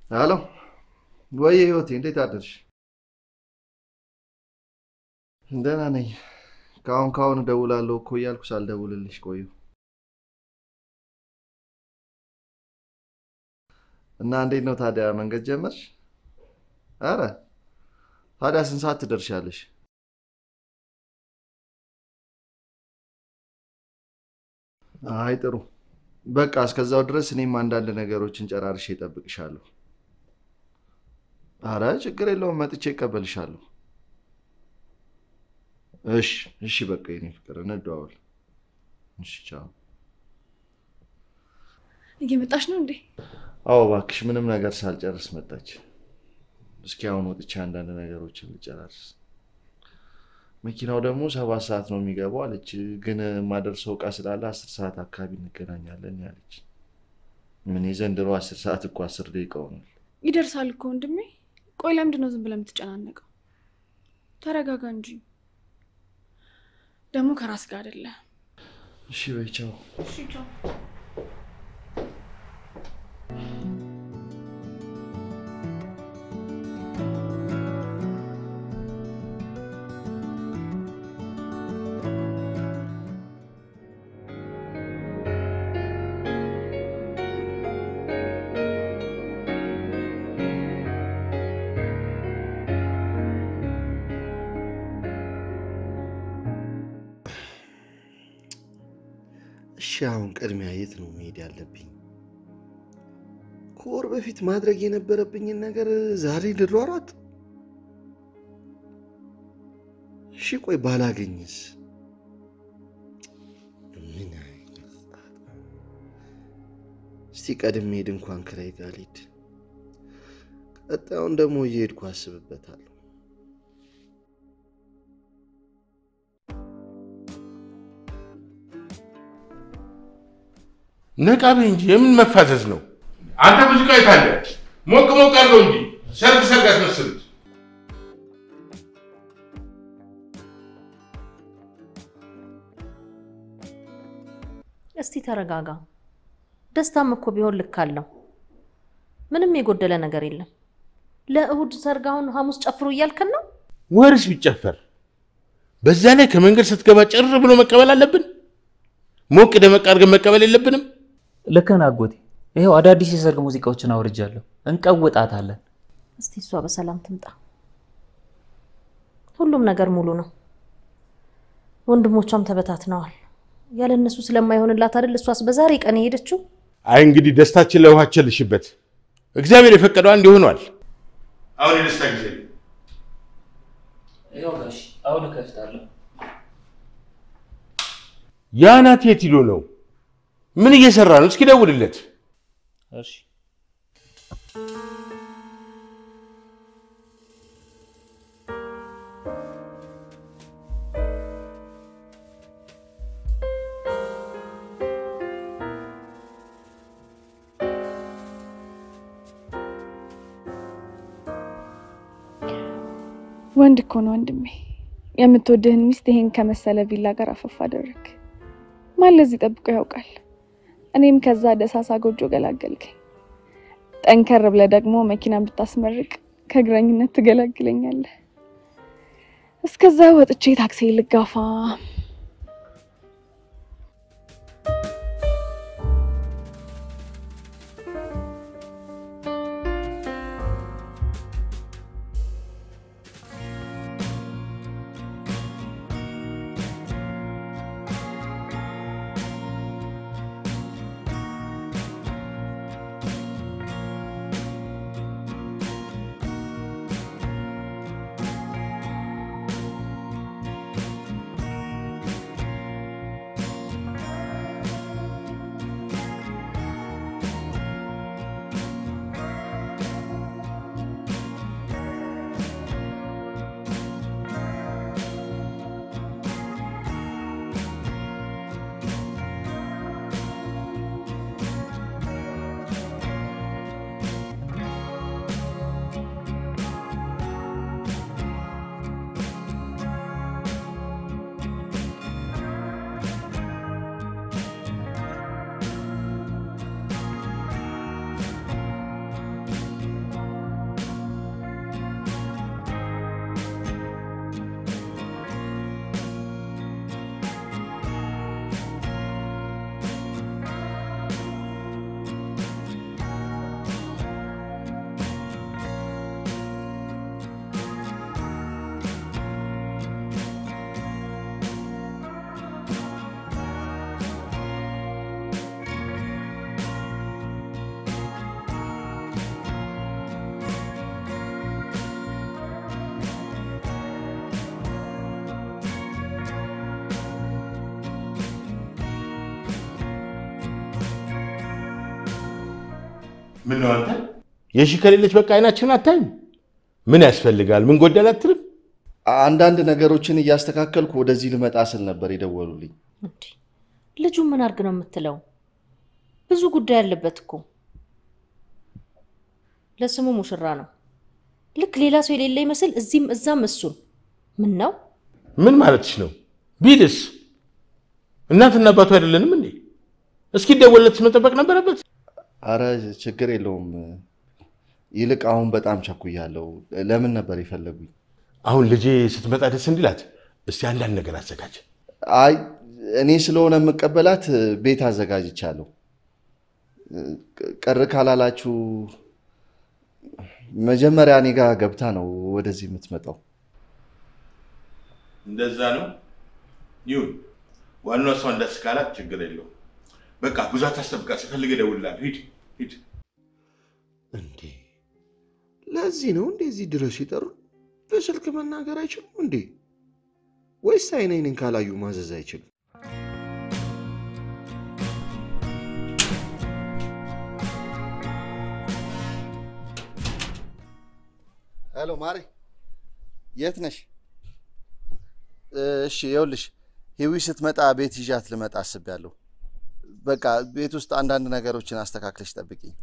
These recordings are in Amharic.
ሄሎ፣ ወይ ህይወቴ፣ እንዴት አደርሽ? ደህና ነኝ። ከአሁን ከአሁን እደውላለሁ እኮ እያልኩ ሳልደውልልሽ ቆዩ እና እንዴት ነው ታዲያ መንገድ ጀመርሽ? አረ ታዲያ ስንት ሰዓት ትደርሻለሽ? አይ ጥሩ በቃ እስከዛው ድረስ እኔም አንዳንድ ነገሮችን ጨራርሼ እጠብቅሻለሁ። አረ ችግር የለውም መጥቼ እቀበልሻለሁ። እሺ እሺ፣ በቃ የኔ ፍቅር እንደዋወል። እሺ ቻው። እየመጣሽ ነው እንዴ? አዎ እባክሽ፣ ምንም ነገር ሳልጨርስ መጣች። እስኪ አሁን ወጥቼ አንዳንድ ነገሮችን ልጨራርስ። መኪናው ደግሞ ሰባት ሰዓት ነው የሚገባው አለች። ግን የማደርሰው እቃ ስላለ አስር ሰዓት አካባቢ እንገናኛለን ያለች። ምን የዘንድሮ አስር ሰዓት እኮ አስር ደቂቃ ሆኗል። ይደርሳል እኮ ወንድሜ። ቆይ ለምንድን ነው ዝም ብለህ የምትጨናነቀው? ተረጋጋ እንጂ። ደግሞ ከራስ ጋር አይደለ። እሺ በይ ቻው። እሺ ቻው። እሺ አሁን ቅድሚያ የት ነው መሄድ ያለብኝ? ከወር በፊት ማድረግ የነበረብኝን ነገር ዛሬ ልሯሯጥ? እሺ ቆይ ባላገኝስ? ምን አይነት ጣጣ! እስቲ ቀድሜ ሄድ እንኳን ክራይ ጋር ልሂድ። ቀጣዩን ደግሞ እየሄድኩ አስብበታለሁ። ነቃ በይ እንጂ የምን መፋዘዝ ነው? አንተ ሙዚቃ የት አለ? ሞቅ ሞቅ አድርገው እንጂ ሰርግ ሰርግ አስመስሉት። እስቲ ተረጋጋ። ደስታም እኮ ቢሆን ልክ አለው። ምንም የጎደለ ነገር የለም። ለእሁድ ሰርግ አሁን ሐሙስ ጨፍሩ እያልከን ነው? ወርስ ቢጨፈር በዛ ላይ ከመንገድ ስትገባ ጭር ብሎ መቀበል አለብን? ሞቅ ደመቅ አድርገን መቀበል የለብንም? ልክ ነህ አጎቴ። ይኸው አዳዲስ የሰርግ ሙዚቃዎችን አውርጃለሁ። እንቀውጣታለን። እስቲ እሷ በሰላም ትምጣ። ሁሉም ነገር ሙሉ ነው። ወንድሞቿም ተበታትነዋል። ያለ እነሱ ስለማይሆንላት አይደል እሷስ በዛሬ ቀን የሄደችው? አይ እንግዲህ ደስታችን ለውሃ ቸልሽበት። እግዚአብሔር የፈቀደው አንድ ይሆኗል። አሁን የደስታ ጊዜ ነው። ይኸው ጋሽ አሁን እከፍታለሁ። ያ ናት የት ሂዶ ነው? ምን እየሰራ ነው? እስኪ ደውልለት። እሺ ወንድ እኮ ነው ወንድሜ። የምትወድህን ሚስት ይሄን ከመሰለ ቪላ ጋር አፈፍ አደረግ። ማን ለዚህ ጠብቆ ያውቃል? እኔም ከዛ ደሳሳ ጎጆ ገላገልከኝ። ጠንከር ብለህ ደግሞ መኪና ብታስመርቅ ከእግረኝነት ትገላግለኛለህ። እስከዛ ወጥቼ ታክሲ ልጋፋ። ምን ነው አንተ የሺ ከሌለች በቃ አይናችን አታይም? ምን ያስፈልጋል? ምን ጎደል አትልም? አንዳንድ ነገሮችን እያስተካከልኩ ወደዚህ ልመጣ ስል ነበር የደወሉልኝ። እንዴ ልጁ ምን አድርግ ነው የምትለው? ብዙ ጉዳይ አለበት እኮ። ለስሙ ሙሽራ ነው። ልክ ሌላ ሰው የሌለ ይመስል እዚህም እዛም እሱን። ምን ነው ምን ማለትሽ ነው? ቢልስ እናትና አባቱ አይደለንም እንዴ? እስኪ ደወለትስ መጠበቅ ነበረበት። አረ ችግር የለውም። ይልቅ አሁን በጣም ቸኩያለሁ። ለምን ነበር የፈለጉኝ? አሁን ልጄ ስትመጣ ደስ እንዲላት እስቲ አንዳንድ ነገር አዘጋጅ። አይ እኔ ስለሆነ የምቀበላት ቤት አዘጋጅቻለሁ። ቅር ካላላችሁ መጀመሪያ እኔ ጋር ገብታ ነው ወደዚህ የምትመጣው። እንደዛ ነው ይሁን። ዋናው እሷን ደስ ካላት ችግር የለውም። በቃ ብዙ አታስጠብቃት። ስፈልግ እደውልልሃለሁ። ሂድ ሂድ። እንዴ ለዚህ ነው እንዴ እዚህ ድረስ ይጠሩ? በስልክ መናገር አይችሉም እንዴ? ወይስ አይን አይንን ካላዩ ማዘዝ አይችሉም? ሄሎ ማሬ፣ የት ነሽ? እሺ ይኸውልሽ፣ ሂዊ ስትመጣ ቤት ይዣት ልመጣ አስቤያለሁ። በቃ ቤት ውስጥ አንዳንድ ነገሮችን አስተካክለሽ ጠብቂኝ።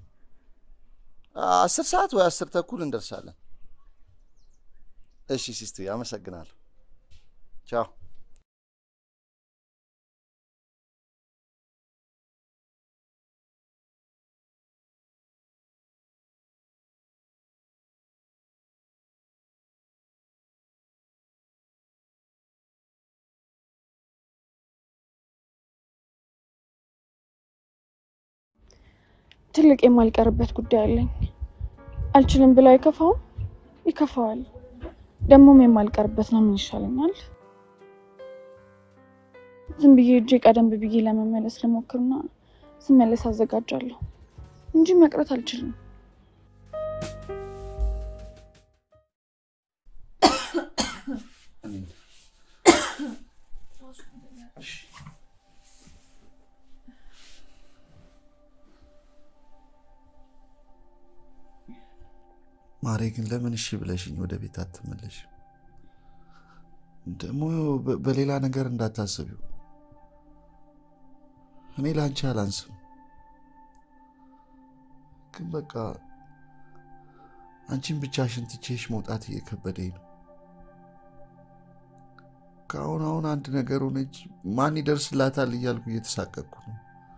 አስር ሰዓት ወይ አስር ተኩል እንደርሳለን። እሺ ሲስቱ፣ አመሰግናለሁ። ቻው። ትልቅ የማልቀርበት ጉዳይ አለኝ። አልችልም ብለው አይከፋውም? ይከፋዋል። ደግሞም የማልቀርበት ነው። ምን ይሻለኛል? ዝም ብዬ እጄ ቀደም ብዬ ለመመለስ ልሞክርና ስመለስ አዘጋጃለሁ እንጂ መቅረት አልችልም። ማሬ ግን ለምን እሺ ብለሽኝ ወደ ቤት አትመለሽ? ደግሞ በ- በሌላ ነገር እንዳታስቢው። እኔ ለአንቺ አላንስም፣ ግን በቃ አንቺን ብቻሽን ትቼሽ መውጣት እየከበደኝ ነው። ከአሁን አሁን አንድ ነገር ሆነች፣ ማን ይደርስላታል እያልኩ እየተሳቀቅኩ ነው።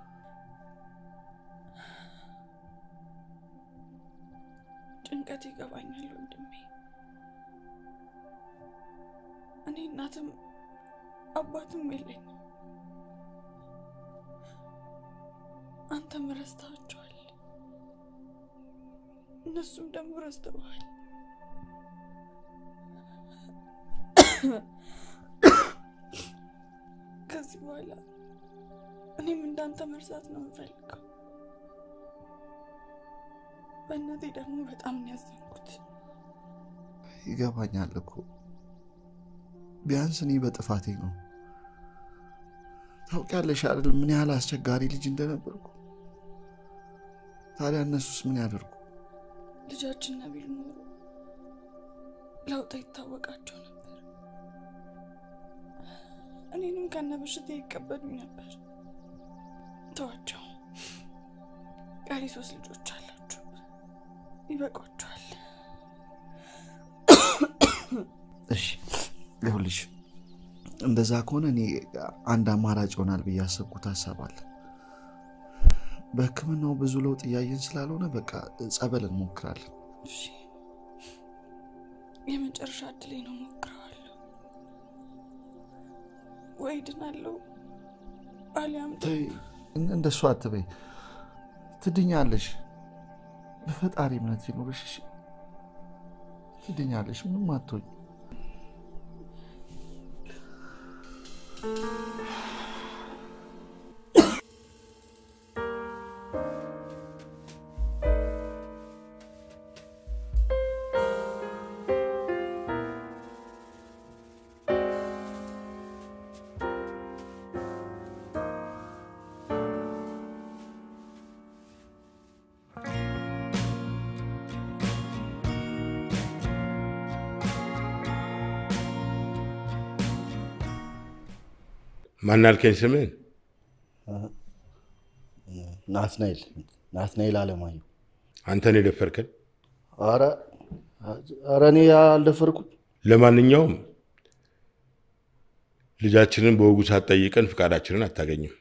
ጭንቀት ይገባኛል ወንድሜ። እኔ እናትም አባትም የለኝም። አንተም ረስተሃቸዋል፣ እነሱም ደግሞ ረስተውሃል። ከዚህ በኋላ እኔም እንዳንተ መርሳት ነው የምፈልገው። በእናቴ ደግሞ በጣም ነው ያዘንኩት። ይገባኛል እኮ ቢያንስ እኔ በጥፋቴ ነው። ታውቂያለሽ አይደል ምን ያህል አስቸጋሪ ልጅ እንደነበርኩ። ታዲያ እነሱስ ምን ያደርጉ? ልጃችን ነቢል ኖሮ ለውጥ ይታወቃቸው ነበር። እኔንም ከነ በሽታ ይቀበሉኝ ነበር። ተዋቸው። ቀሪ ሶስት ልጆች አላችሁ፣ ይበቋቸዋል። እሺ ይኸውልሽ፣ እንደዛ ከሆነ እኔ አንድ አማራጭ ይሆናል ብዬ ያሰብኩት ሀሳብ አለ። በሕክምናው ብዙ ለውጥ እያየን ስላልሆነ በቃ ጸበል እንሞክራለን። እሺ፣ የመጨረሻ እድሌ ነው፣ ሞክረዋለሁ። ወይ ድናለሁ አሊያም ተይ፣ እንደሱ አትበይ። ትድኛለሽ። በፈጣሪ እምነት ይኖርሽ። እሺ? ትድኛለሽ። ምንም አትሆኝ። ማን አልከኝ ስምህን? ናትናኤል ናትናኤል አለማየሁ። አንተን የደፈርከን? አረ አረ እኔ አልደፈርኩም። ለማንኛውም ልጃችንን በወጉ ሳትጠይቀን ፍቃዳችንን አታገኝም።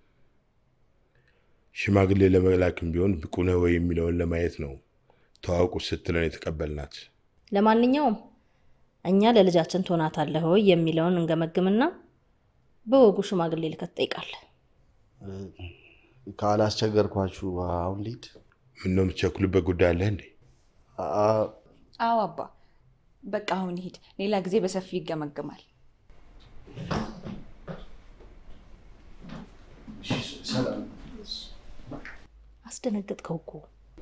ሽማግሌ ለመላክም ቢሆን ብቁ ነህ ወይ የሚለውን ለማየት ነው ተዋውቁ ስትለን የተቀበልናት። ለማንኛውም እኛ ለልጃችን ትሆናታለህ ወይ የሚለውን እንገመግምና በወጉ ሽማግሌ ልከት ትጠይቃለህ። ካላስቸገርኳችሁ አሁን ልሂድ። ምነው የምትቸኩልበት ጉዳይ አለህ እንዴ? አ- አዎ አባ፣ በቃ አሁን ይሄድ። ሌላ ጊዜ በሰፊው ይገመግማል። አስደነገጥከው እኮ።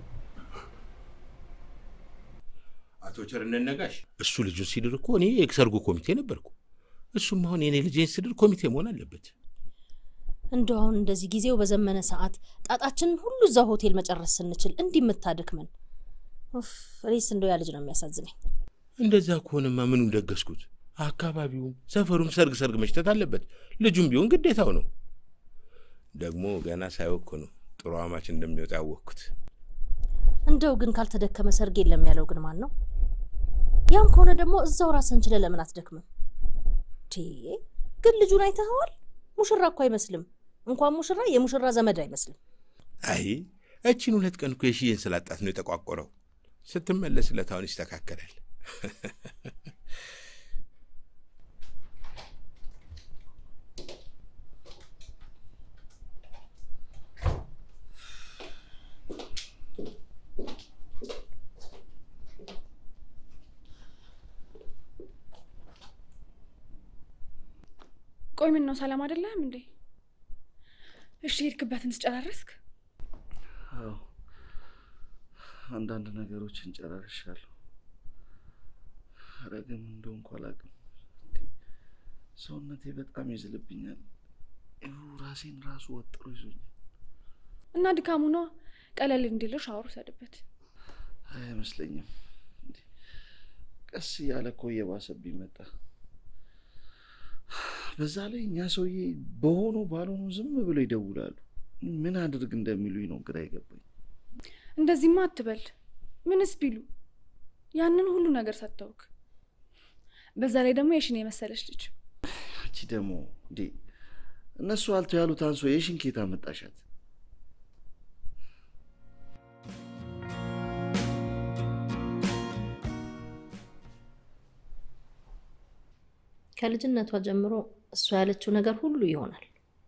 አቶ ቸርነት ነጋሽ እሱ ልጁን ሲድር እኮ እኔ የሰርጉ ኮሚቴ ነበርኩ። እሱም አሁን የኔ ልጄን ስድር ኮሚቴ መሆን አለበት። እንደው አሁን እንደዚህ ጊዜው በዘመነ ሰዓት ጣጣችንን ሁሉ እዛ ሆቴል መጨረስ ስንችል እንዲህ የምታድክመን። ኡፍ፣ እኔስ እንደው ያ ልጅ ነው የሚያሳዝነኝ። እንደዛ ከሆነማ ምኑን ደገስኩት? አካባቢውም ሰፈሩም ሰርግ ሰርግ መሽተት አለበት። ልጁም ቢሆን ግዴታው ነው። ደግሞ ገና ሳይወቅ ነው ጥሩ አማች እንደሚወጣ ያወቅኩት። እንደው ግን ካልተደከመ ሰርግ የለም ያለው ግን ማን ነው? ያም ከሆነ ደግሞ እዛው ራስህን ችለህ ለምን አትደክምም? ቴ ግን ልጁን አይተኸዋል? ሙሽራ እኮ አይመስልም። እንኳን ሙሽራ የሙሽራ ዘመድ አይመስልም። አይ እቺን ሁለት ቀን እኮ የሽዬን ስላጣት ነው የተቋቆረው። ስትመለስለት አሁን ይስተካከላል። ቆይ ምን ነው ሰላም አይደለህም እንዴ? እሺ ሄድክበትን ስጨራረስክ? አዎ አንዳንድ ነገሮችን ጨራርሻለሁ። ኧረ ግን እንደው እንኳ አላውቅም። እንዴ ሰውነቴ በጣም ይዝልብኛል። ይኸው ራሴን ራሱ ወጥሮ ይዞኛል። እና ድካሙ ነዋ። ቀለል እንዲል ሻወር ውሰድበት። አይመስለኝም። እንዴ ቀስ እያለ እኮ እየባሰብኝ መጣ። በዛ ላይ እኛ ሰውዬ በሆኑ ባልሆኑ ዝም ብለው ይደውላሉ። ምን አድርግ እንደሚሉኝ ነው ግራ አይገባኝ። እንደዚህማ አትበል። ምንስ ቢሉ ያንን ሁሉ ነገር ሰጥተውክ፣ በዛ ላይ ደግሞ የሽን የመሰለች ልጅ አንቺ ደግሞ እንዴ እነሱ አልተው ያሉት አንሶ የሽን ኬታ መጣሻት? ከልጅነቷ ጀምሮ እሷ ያለችው ነገር ሁሉ ይሆናል።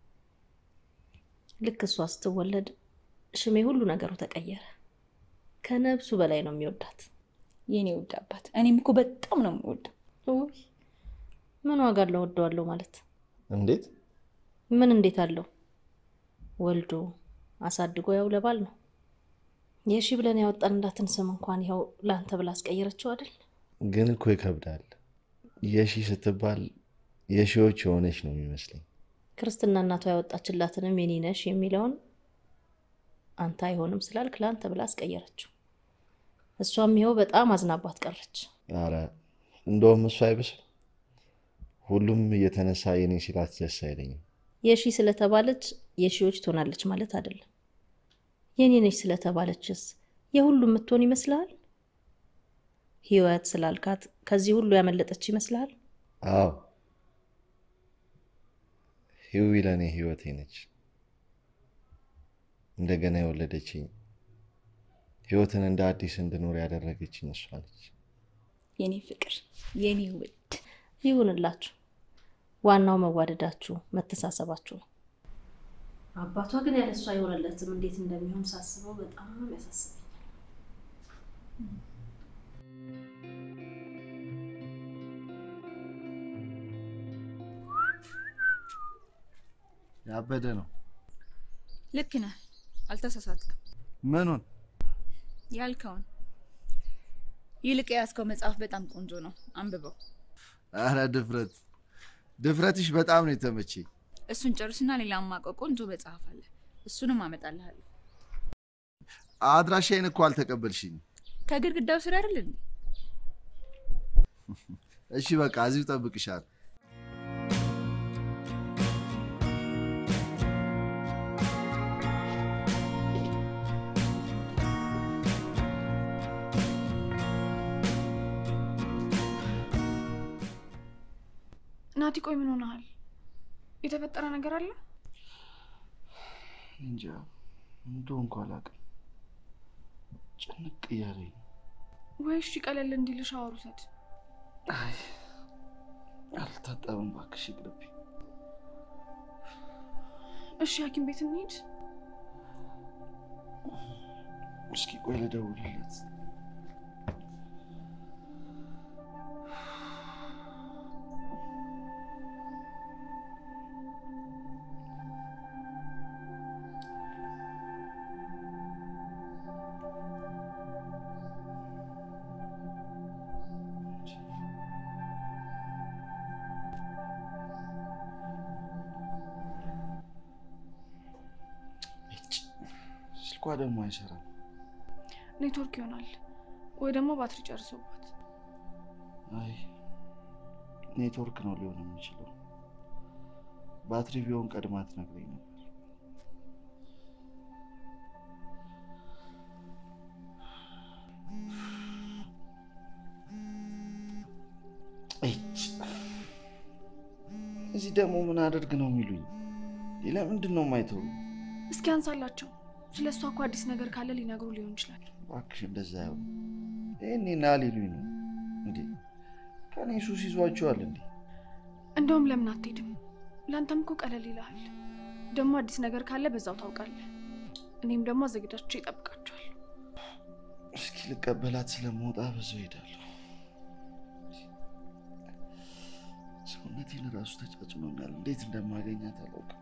ልክ እሷ ስትወለድ ሽሜ ሁሉ ነገሩ ተቀየረ። ከነብሱ በላይ ነው የሚወዳት። የኔ ውድ አባት፣ እኔም እኮ በጣም ነው የምወደው። ውይ ምን ዋጋ አለው ወደዋለሁ ማለት? እንዴት ምን እንዴት አለው? ወልዶ አሳድጎ ያው ለባል ነው። የሺ ብለን ያወጣንላትን ስም እንኳን ይኸው ለአንተ ብላ አስቀየረችው አይደል? ግን እኮ ይከብዳል። የሺ ስትባል የሺዎች የሆነች ነው የሚመስለኝ። ክርስትና እናቷ ያወጣችላትንም የኔ ነሽ የሚለውን አንተ አይሆንም ስላልክ ለአንተ ብላ አስቀየረችው። እሷም ይኸው በጣም አዝናባት ቀረች። አረ እንደውም እሱ አይብስም። ሁሉም እየተነሳ የኔ ሲላት ደስ አይለኝም። የሺ ስለተባለች የሺዎች ትሆናለች ማለት አይደለም። የኔ ነች ስለተባለችስ የሁሉም የምትሆን ይመስልሃል? ህይወት ስላልካት ከዚህ ሁሉ ያመለጠች ይመስልሃል? አዎ ህዊ ለእኔ ህይወቴ ነች። እንደገና የወለደችኝ ህይወትን እንደ አዲስ እንድኖር ያደረገችኝ እሷ ነች። የኔ ፍቅር፣ የኔ ውድ ይሁንላችሁ። ዋናው መዋደዳችሁ፣ መተሳሰባችሁ ነው። አባቷ ግን ያለሷ አይሆንለትም። እንዴት እንደሚሆን ሳስበው በጣም ያሳስበኛል። ያበደ ነው። ልክ ነህ፣ አልተሳሳትክም። ምኑን ያልከውን ይልቅ የያዝከው መጽሐፍ በጣም ቆንጆ ነው፣ አንብበው። አረ ድፍረት ድፍረትሽ በጣም ነው የተመቸኝ። እሱን ጨርስና ሌላ ማቀው ቆንጆ መጽሐፍ አለ፣ እሱንም አመጣልሃለሁ። አድራሻዬን እኮ አልተቀበልሽኝ። ከግድግዳው ስር አይደል እንዴ? እሺ በቃ እዚሁ ጠብቅሻል። ናቲ ቆይ ምን ሆነሃል? የተፈጠረ ነገር አለ? እንጃ እንደው እንኳ አላውቅም። ጭንቅ እያለኝ ነው። ወይ እሺ ቀለል እንዲል ሻወር ውሰድ። አይ አልታጠብም እባክሽ ይቅርብኝ። እሺ ሐኪም ቤት እንሂድ። እስኪ ቆይ ልደውልለት። ስልኳ ደግሞ አይሰራም። ኔትወርክ ይሆናል ወይ ደግሞ ባትሪ ጨርሶባት። አይ ኔትወርክ ነው ሊሆን የሚችለው። ባትሪ ቢሆን ቀድማ ትነግረኝ ነበር። እጭ! እዚህ ደግሞ ምን አደርግ ነው የሚሉኝ? ሌላ ምንድን ነው የማይተው? እስኪ አንሳላቸው። ስለ እሷ እኮ አዲስ ነገር ካለ ሊነግሩ ሊሆን ይችላል። እባክሽ እንደዛ ይሆን ይህኔ ና ሊሉኝ ነው እንዴ? ከኔ ሱስ ይዟቸዋል እንዴ? እንደውም ለምን አትሄድም? ለአንተም እኮ ቀለል ይልሃል። ደግሞ አዲስ ነገር ካለ በዛው ታውቃለህ። እኔም ደግሞ አዘግዳቸው ይጠብቃቸዋል። እስኪ ልቀበላት ስለመውጣ በዛው ሄዳለሁ። ሰውነቴን ራሱ ተጫጭኖኛል። እንዴት እንደማገኛት አላውቅም።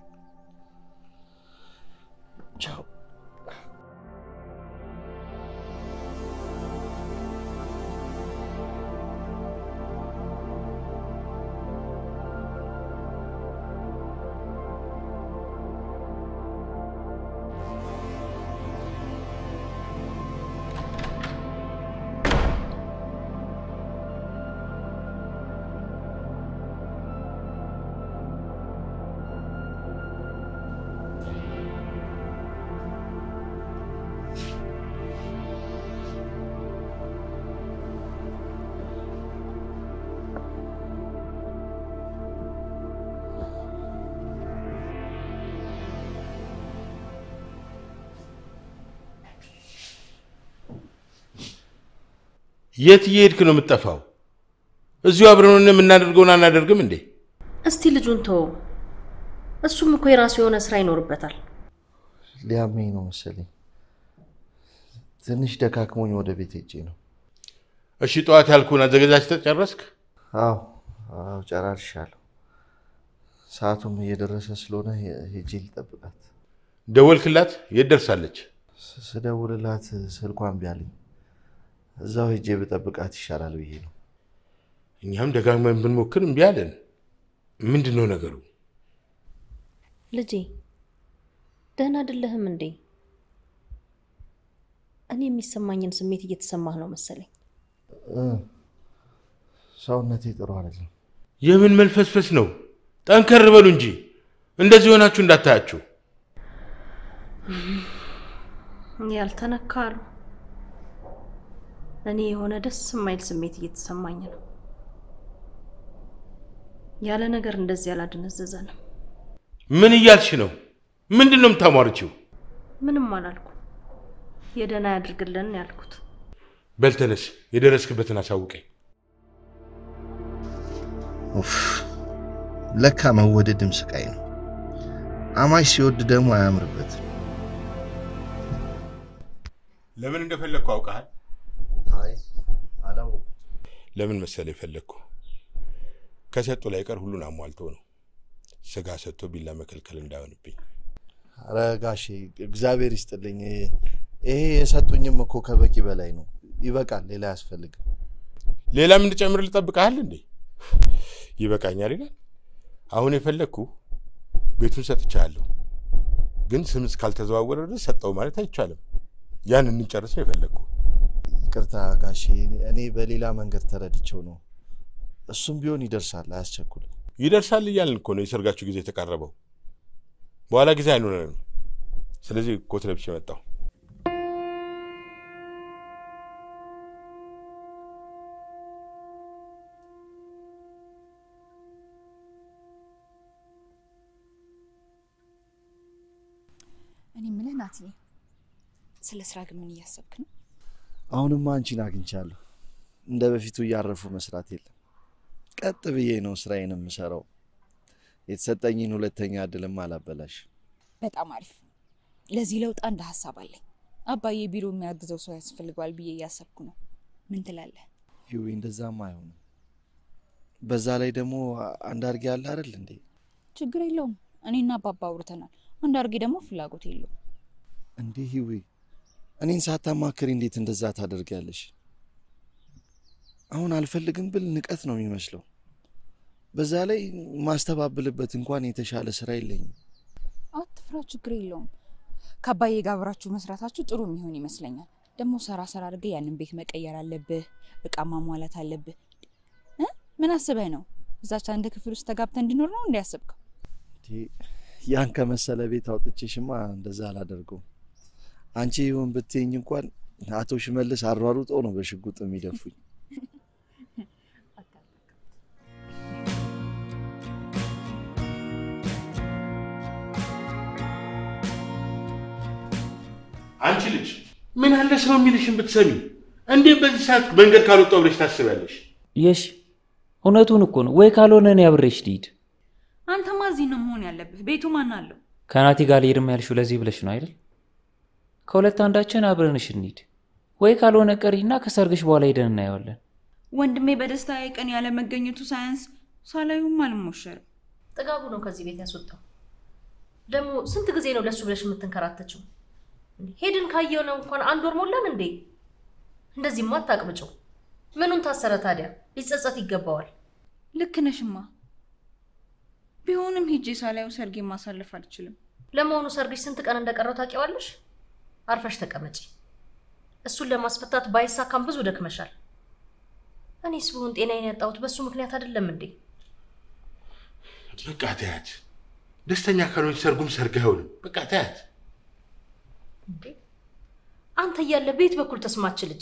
ቻው። የት እየሄድክ ነው የምትጠፋው? እዚሁ አብረን የምናደርገውን አናደርግም እንዴ? እስቲ ልጁን ተወው። እሱም እኮ የራሱ የሆነ ስራ ይኖርበታል። ሊያመኝ ነው መሰለኝ። ትንሽ ደካክሞኝ ወደ ቤት ሄጄ ነው። እሺ ጠዋት ያልኩህን አዘገጃጅተህ ጨረስክ? አዎ አዎ፣ ጨራርሻለሁ። ሰዓቱም እየደረሰ ስለሆነ ሄ- ሄጄ ልጠብቃት። ደወልክላት? የት ደርሳለች? ስ- ስደውልላት ስልኳን እምቢ አለኝ። እዛው ሄጄ ብጠብቃት ይሻላል ብዬ ነው። እኛም ደጋግመን ብንሞክር እምቢ አለን። ምንድን ነው ነገሩ? ልጄ ደህና አይደለህም እንዴ? እኔ የሚሰማኝን ስሜት እየተሰማህ ነው መሰለኝ። እ፣ ሰውነቴ ጥሩ አይደለም። የምን መልፈስፈስ ነው? ጠንከር በሉ እንጂ እንደዚህ ሆናችሁ እንዳታያችሁ። ያልተነካ አሉ። እኔ የሆነ ደስ የማይል ስሜት እየተሰማኝ ነው። ያለ ነገር እንደዚህ አላደነዘዘንም። ምን እያልሽ ነው? ምንድን ነው የምታሟርችው? ምንም አላልኩ። የደህና ያድርግልን ያልኩት። በል ተነስ፣ የደረስክበትን አሳውቀኝ። ኡፍ፣ ለካ መወደድም ስቃይ ነው። አማች ሲወድ ደግሞ አያምርበትም። ለምን እንደፈለግኩ አውቀሃል? አይ አላወኩም። ለምን መሰለ የፈለግኩ ከሰጡ ላይ ቀር ሁሉን አሟልቶ ነው። ስጋ ሰጥቶ ቢላ መከልከል እንዳይሆንብኝ። ኧረ ጋሼ እግዚአብሔር ይስጥልኝ። ይሄ የሰጡኝም እኮ ከበቂ በላይ ነው። ይበቃል፣ ሌላ አያስፈልግም። ሌላም እንድጨምር ልጠብቀሃል እንዴ? ይበቃኛል ይላል። አሁን የፈለግኩ ቤቱን ሰጥቻለሁ፣ ግን ስም እስካልተዘዋወረ ድረስ ሰጠው ማለት አይቻልም። ያን እንጨርስ ነው የፈለግኩ። ይቅርታ ጋሼ፣ እኔ በሌላ መንገድ ተረድቼው ነው። እሱም ቢሆን ይደርሳል፣ አያስቸኩልም። ይደርሳል እያልን እኮ ነው የሰርጋችሁ ጊዜ የተቃረበው። በኋላ ጊዜ አይኖረንም። ስለዚህ ኮት ለብሼ መጣሁ። እኔ የምልህ ናትዬ፣ ስለ ስራ ግን ምን እያሰብክ ነው? አሁንማ አንቺን አግኝቻለሁ። እንደ በፊቱ እያረፉ መስራት የለም። ቀጥ ብዬ ነው ስራዬን የምሰራው። የተሰጠኝን ሁለተኛ እድልም አላበላሽ። በጣም አሪፍ። ለዚህ ለውጥ አንድ ሀሳብ አለኝ። አባዬ ቢሮ የሚያግዘው ሰው ያስፈልገዋል ብዬ እያሰብኩ ነው። ምን ትላለህ? ይዊ እንደዛም አይሆንም። በዛ ላይ ደግሞ አንዳርጌ ያለ አይደል እንዴ? ችግር የለውም። እኔና አባባ አውርተናል። አንዳርጌ ደግሞ ፍላጎት የለውም። እንዴ ይዊ እኔን ሳታማክሪ እንዴት እንደዛ ታደርጊያለሽ? አሁን አልፈልግም ብል ንቀት ነው የሚመስለው። በዛ ላይ ማስተባብልበት እንኳን የተሻለ ስራ የለኝም። አትፍራ፣ ችግር የለውም። ከአባዬ ጋር አብራችሁ መስራታችሁ ጥሩ የሚሆን ይመስለኛል። ደግሞ ሰራ ሰራ አድርገህ ያንን ቤት መቀየር አለብህ፣ እቃ ማሟላት አለብህ። እ? ምን አስበህ ነው? እዛች አንድ ክፍል ውስጥ ተጋብተህ እንዲኖር ነው እንዲያስብከው? እንዴ ያን ከመሰለ ቤት አውጥቼሽማ እንደዛ አላደርገውም። አንቺ ይሁን ብትይኝ እንኳን አቶ ሽመልስ አሯሩጦ ነው በሽጉጥ የሚደፉኝ። አንቺ ልጅ ምን አለ ሰው የሚልሽን ብትሰሚ። እንዴት በዚህ ሰዓት መንገድ ካልወጣው ብለሽ ታስቢያለሽ? የሽ እውነቱን እኮ ነው። ወይ ካልሆነ እኔ አብሬሽ ልሂድ። አንተማ እዚህ ነው መሆን ያለብህ። ቤቱ ማን አለው? ከናቲ ጋር ልሄድም ያልሽው ለዚህ ብለሽ ነው አይደል? ከሁለት አንዳችን አብረንሽ እንሂድ። ወይ ካልሆነ ቀሪና ከሰርግሽ በኋላ ሄደን እናየዋለን። ወንድሜ በደስታ ቀን ያለ መገኘቱ ሳያንስ ሳላዩም አልሞሸርም። ጥጋቡ ነው ከዚህ ቤት ያስወጣው። ደግሞ ስንት ጊዜ ነው ለሱ ብለሽ የምትንከራተችው? ሄድን ካየው ነው እንኳን አንድ ወር ሞላን እንዴ? እንደዚህማ አታቅብጭው። ምኑን ታሰረ ታዲያ? ሊጸጸት ይገባዋል። ልክ ነሽማ። ቢሆንም ሂጄ ሳላዩ ሰርጌ ማሳለፍ አልችልም። ለመሆኑ ሰርግሽ ስንት ቀን እንደቀረው ታውቂዋለሽ? አርፈሽ ተቀመጪ። እሱን ለማስፈታት ባይሳካም ብዙ ደክመሻል። እኔስ ብሆን ጤናዬን ያጣሁት በሱ ምክንያት አይደለም እንዴ? በቃ ተያት። ደስተኛ ካልሆነች ሰርጉም ሰርግ አይሆንም። በቃ ተያት። እንዴ አንተ እያለ ቤት በኩል ተስማች ልጅ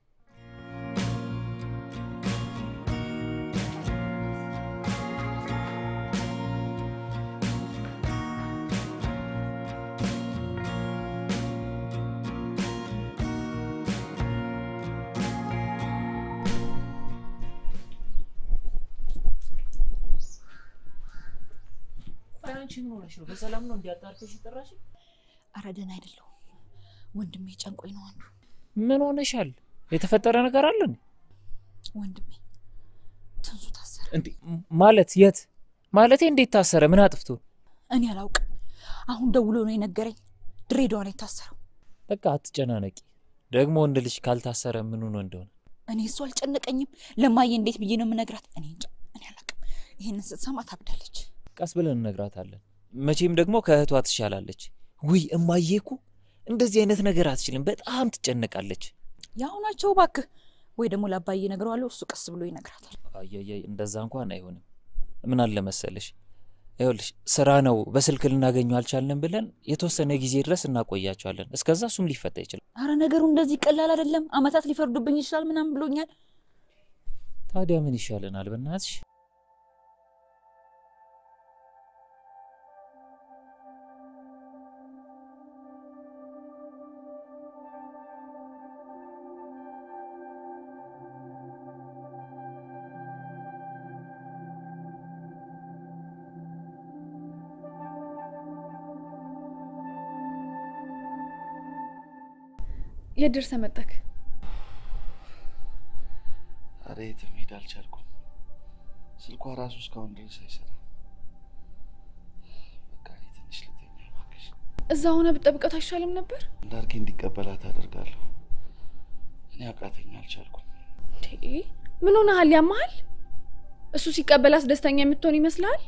አንቺ ምን ሆነሽ ነው? በሰላም ነው እንዲያጣርተሽ ጠራሽ? አረ ደህና አይደለሁም። ወንድሜ ጨንቆኝ ነው አንዱ። ምን ሆነሻል? የተፈጠረ ነገር አለ እንዴ? ወንድሜ ትንሱ ታሰረ። እንዴ ማለት የት? ማለቴ እንዴት ታሰረ? ምን አጥፍቶ? እኔ አላውቅም። አሁን ደውሎ ነው የነገረኝ። ድሬዳዋ ነው የታሰረው። በቃ አትጨናነቂ። ደግሞ ወንድ ልጅ ካልታሰረ ምን ሆኖ እንደሆነ እኔ እሱ አልጨነቀኝም። ለማየ እንዴት ብዬ ነው የምነግራት? እኔ እንጃ። እኔ አላውቅም። ይህንን ስትሰማ ታብዳለች። ቀስ ብለን እነግራታለን። መቼም ደግሞ ከእህቷ ትሻላለች። ውይ እማዬ እኮ እንደዚህ አይነት ነገር አትችልም። በጣም ትጨነቃለች። ያው ናቸው እባክህ። ወይ ደግሞ ለአባዬ እነግረዋለሁ፣ እሱ ቀስ ብሎ ይነግራታል። አየየ እንደዛ እንኳን አይሆንም። ምን አለ መሰለሽ፣ ይኸውልሽ ስራ ነው በስልክ ልናገኘው አልቻልንም ብለን የተወሰነ ጊዜ ድረስ እናቆያቸዋለን። እስከዛ እሱም ሊፈታ ይችላል። አረ ነገሩ እንደዚህ ቀላል አይደለም። አመታት ሊፈርዱብኝ ይችላል ምናምን ብሎኛል። ታዲያ ምን ይሻለናል? በእናትሽ የት ደርሰህ መጣክ? ኧረ የትም መሄድ አልቻልኩም። ስልኳ ራሱ እስካሁን ድረስ አይሰራም። በቃ እኔ ትንሽ ልተኛ እባክሽ። እዛ ሆነ ብጠብቀት አይሻልም ነበር? እንዳርጌ እንዲቀበላት አደርጋለሁ። እኔ አቃተኛ አልቻልኩም። እንዴ ምን ሆነሃል? ያመሃል? እሱ ሲቀበላት ደስተኛ የምትሆን ይመስልሃል?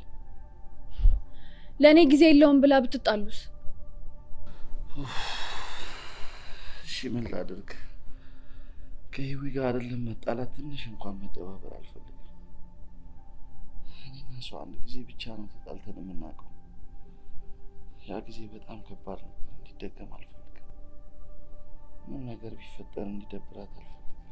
ለእኔ ጊዜ የለውም ብላ ብትጣሉስ? እሺ ምን ላድርግ? ከህዊ ጋር አይደለም መጣላት፣ ትንሽ እንኳን መደባበር አልፈልግም። እኔና እሷ አንድ ጊዜ ብቻ ነው ተጣልተን የምናውቀው። ያ ጊዜ በጣም ከባድ ነበር። እንዲደገም አልፈልግም። ምንም ነገር ቢፈጠር እንዲደብራት አልፈልግም።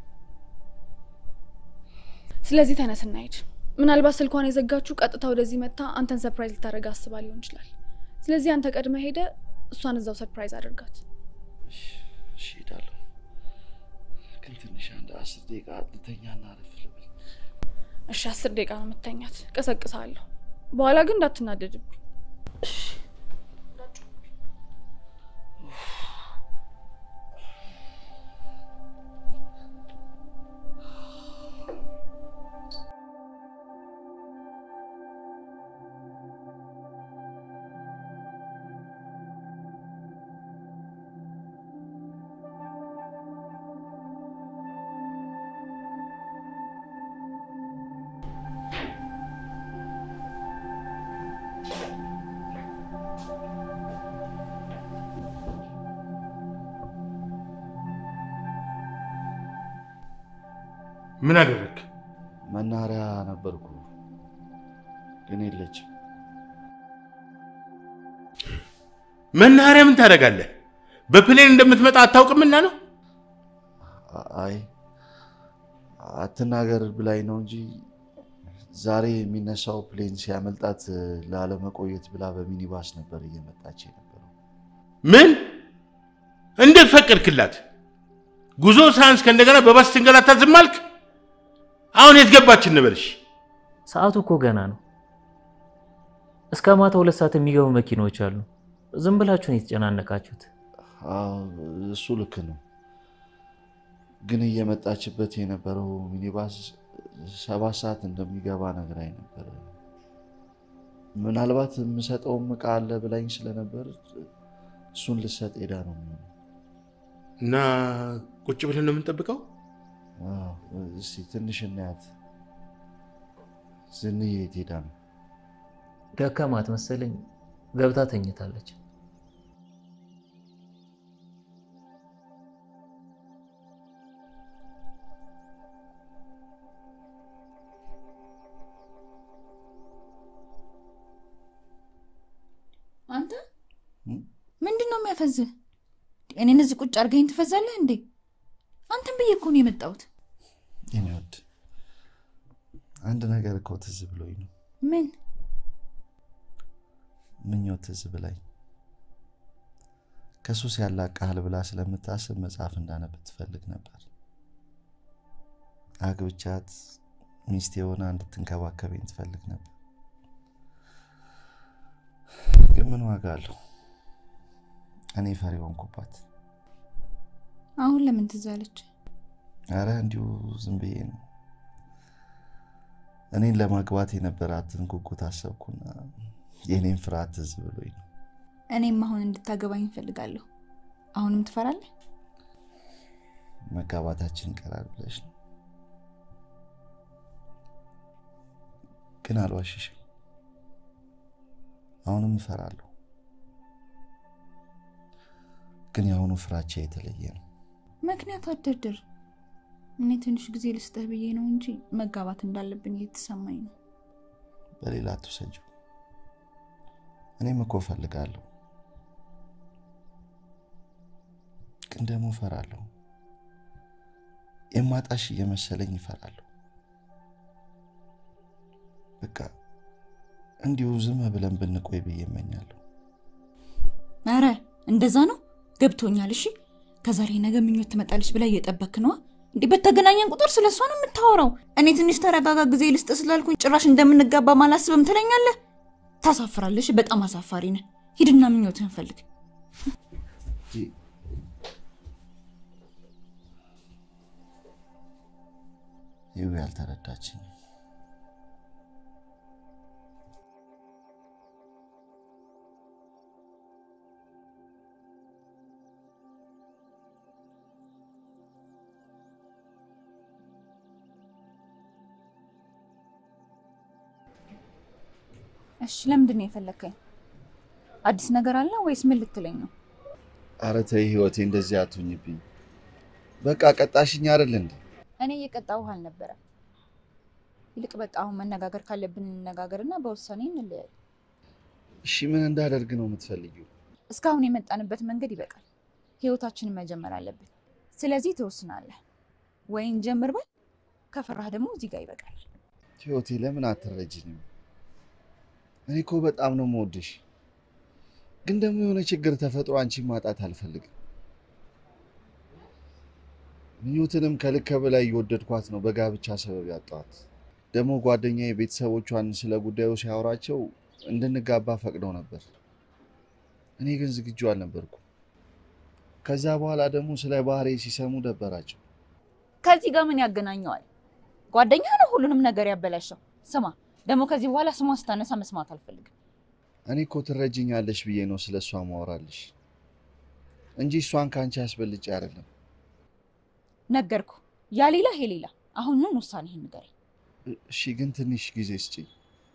ስለዚህ ተነስ እንሂድ። ምናልባት ስልኳን የዘጋችሁ ቀጥታ ወደዚህ መታ አንተን ሰርፕራይዝ ልታደርግ አስባ ሊሆን ይችላል። ስለዚህ አንተ ቀድመ ሄደ እሷን እዛው ሰርፕራይዝ አድርጋት። እሺ እሄዳለሁ፣ ግን ትንሽ አንድ አስር ደቂቃ ልተኛና አረፍ ልበል። እሺ አስር ደቂቃ ነው የምተኛት። ቀሰቅሳለሁ። በኋላ ግን እንዳትናደድብኝ። ምን አደረግ? መናኸሪያ ነበርኩ፣ ግን የለችም። መናኸሪያ ምን ታደርጋለህ? በፕሌን እንደምትመጣ አታውቅምና ነው። አይ አትናገር ብላኝ ነው እንጂ ዛሬ የሚነሳው ፕሌን ሲያመልጣት ላለመቆየት ብላ በሚኒባስ ነበር እየመጣች የነበረው። ምን? እንዴት ፈቀድክላት? ጉዞ ሳያንስ ከእንደገና በባስ ትንገላታ ዝም አልክ? አሁን የት ገባች እንበልሽ? ሰዓቱ እኮ ገና ነው። እስከ ማታ ሁለት ሰዓት የሚገቡ መኪናዎች አሉ። ዝም ብላችሁ ነው የተጨናነቃችሁት። አዎ እሱ ልክ ነው፣ ግን እየመጣችበት የነበረው ሚኒባስ ሰባት ሰዓት እንደሚገባ ነግራኝ ነበር። ምናልባት የምሰጠውም እቃ አለ ብላኝ ስለነበር እሱን ልሰጥ ሄዳ ነው የሚሆነው። እና ቁጭ ብለን ነው የምንጠብቀው? አዎ፣ እስኪ ትንሽ እናያት። ዝንዬ የት ሄዳ ነው? ደከማት መሰለኝ ገብታ ተኝታለች። አንተ እም? ምንድን ነው የሚያፈዝህ? እኔን እዚህ ቁጭ አድርገኝ ትፈዛለህ እንዴ? አንተን ብዬ እኮ ነው የመጣሁት። የኔ ወድ አንድ ነገር እኮ ትዝ ብሎኝ ነው። ምን ምኞት ትዝ ብላኝ ከሱስ ያላቅሃል ብላ ስለምታስብ መጽሐፍ እንዳነብ ትፈልግ ነበር። አግብቻት ሚስት የሆነ እንድትንከባከበኝ ትፈልግ ነበር። ግን ምን ዋጋ አለው? እኔ ፈሪ ሆንኩባት። አሁን ለምን ትዝ አለች? አረ እንዲሁ ዝም ብዬ ነው። እኔን ለማግባት የነበራትን ጉጉት አሰብኩና የእኔን ፍርሃት ትዝ ብሎኝ ነው። እኔም አሁን እንድታገባኝ እፈልጋለሁ። አሁንም ትፈራለህ? መጋባታችን ይቀራል ብለሽ ነው። ግን አልዋሽሽም፣ አሁንም እፈራለሁ። ግን የአሁኑ ፍራቻ የተለየ ነው። ምክንያት አደርድር። እኔ ትንሽ ጊዜ ልስጥህ ብዬ ነው እንጂ መጋባት እንዳለብን እየተሰማኝ ነው። በሌላ አትውሰጂው። እኔም እኮ እፈልጋለሁ፣ ግን ደግሞ እፈራለሁ። የማጣሽ እየመሰለኝ ይፈራለሁ። በቃ እንዲሁ ዝም ብለን ብንቆይ ብዬ እመኛለሁ። አረ እንደዛ ነው ገብቶኛል። እሺ ከዛሬ ነገ ምኞት ትመጣለች ብላ እየጠበክ ነዋ። እንዲህ በተገናኘን ቁጥር ስለ እሷ ነው የምታወራው። እኔ ትንሽ ተረጋጋ ጊዜ ልስጥ ስላልኩኝ ጭራሽ እንደምንጋባ ማላስብም ትለኛለህ። ታሳፍራለሽ። በጣም አሳፋሪ ነህ። ሂድና ምኞትህን ፈልግ። ይው ያልተረዳችኝ እሺ ለምንድን ነው የፈለግከኝ? አዲስ ነገር አለ ወይስ ምን ልትለኝ ነው? ኧረ ተይ ህይወቴ፣ እንደዚህ አትሁኝብኝ። በቃ ቀጣሽኝ አይደል እንዴ? እኔ እየቀጣሁህ አልነበረም። ይልቅ በቃ አሁን መነጋገር ካለብን እንነጋገርና በውሳኔ እንለያይ። እሺ ምን እንዳደርግ ነው የምትፈልጊው? እስካሁን የመጣንበት መንገድ ይበቃል። ህይወታችንን መጀመር አለብን። ስለዚህ ትወስናለህ። ወይን ጀምር በል፣ ከፈራህ ደግሞ እዚህ ጋር ይበቃል። ህይወቴ ለምን አትረጅኝም? እኔ እኮ በጣም ነው የምወድሽ። ግን ደግሞ የሆነ ችግር ተፈጥሮ አንቺን ማጣት አልፈልግም። ምኞትንም ከልክ በላይ እየወደድኳት ነው በጋብቻ ሰበብ ያጣኋት። ደግሞ ጓደኛዬ ቤተሰቦቿን ስለ ጉዳዩ ሲያወራቸው እንድንጋባ ፈቅደው ነበር። እኔ ግን ዝግጁ አልነበርኩም። ከዛ በኋላ ደግሞ ስለ ባህሬ ሲሰሙ ደበራቸው። ከዚህ ጋር ምን ያገናኘዋል? ጓደኛ ነው ሁሉንም ነገር ያበላሸው። ስማ ደግሞ ከዚህ በኋላ ስሟን ስታነሳ መስማት አልፈልግም። እኔ እኮ ትረጅኛለሽ ብዬ ነው ስለ እሷ ማወራልሽ እንጂ እሷን ከአንቺ ያስበልጬ አይደለም። ነገርኩ። ያ ሌላ ይሄ ሌላ። አሁኑን ውሳኔህን ንገረኝ። እሺ ግን ትንሽ ጊዜ ስጪኝ።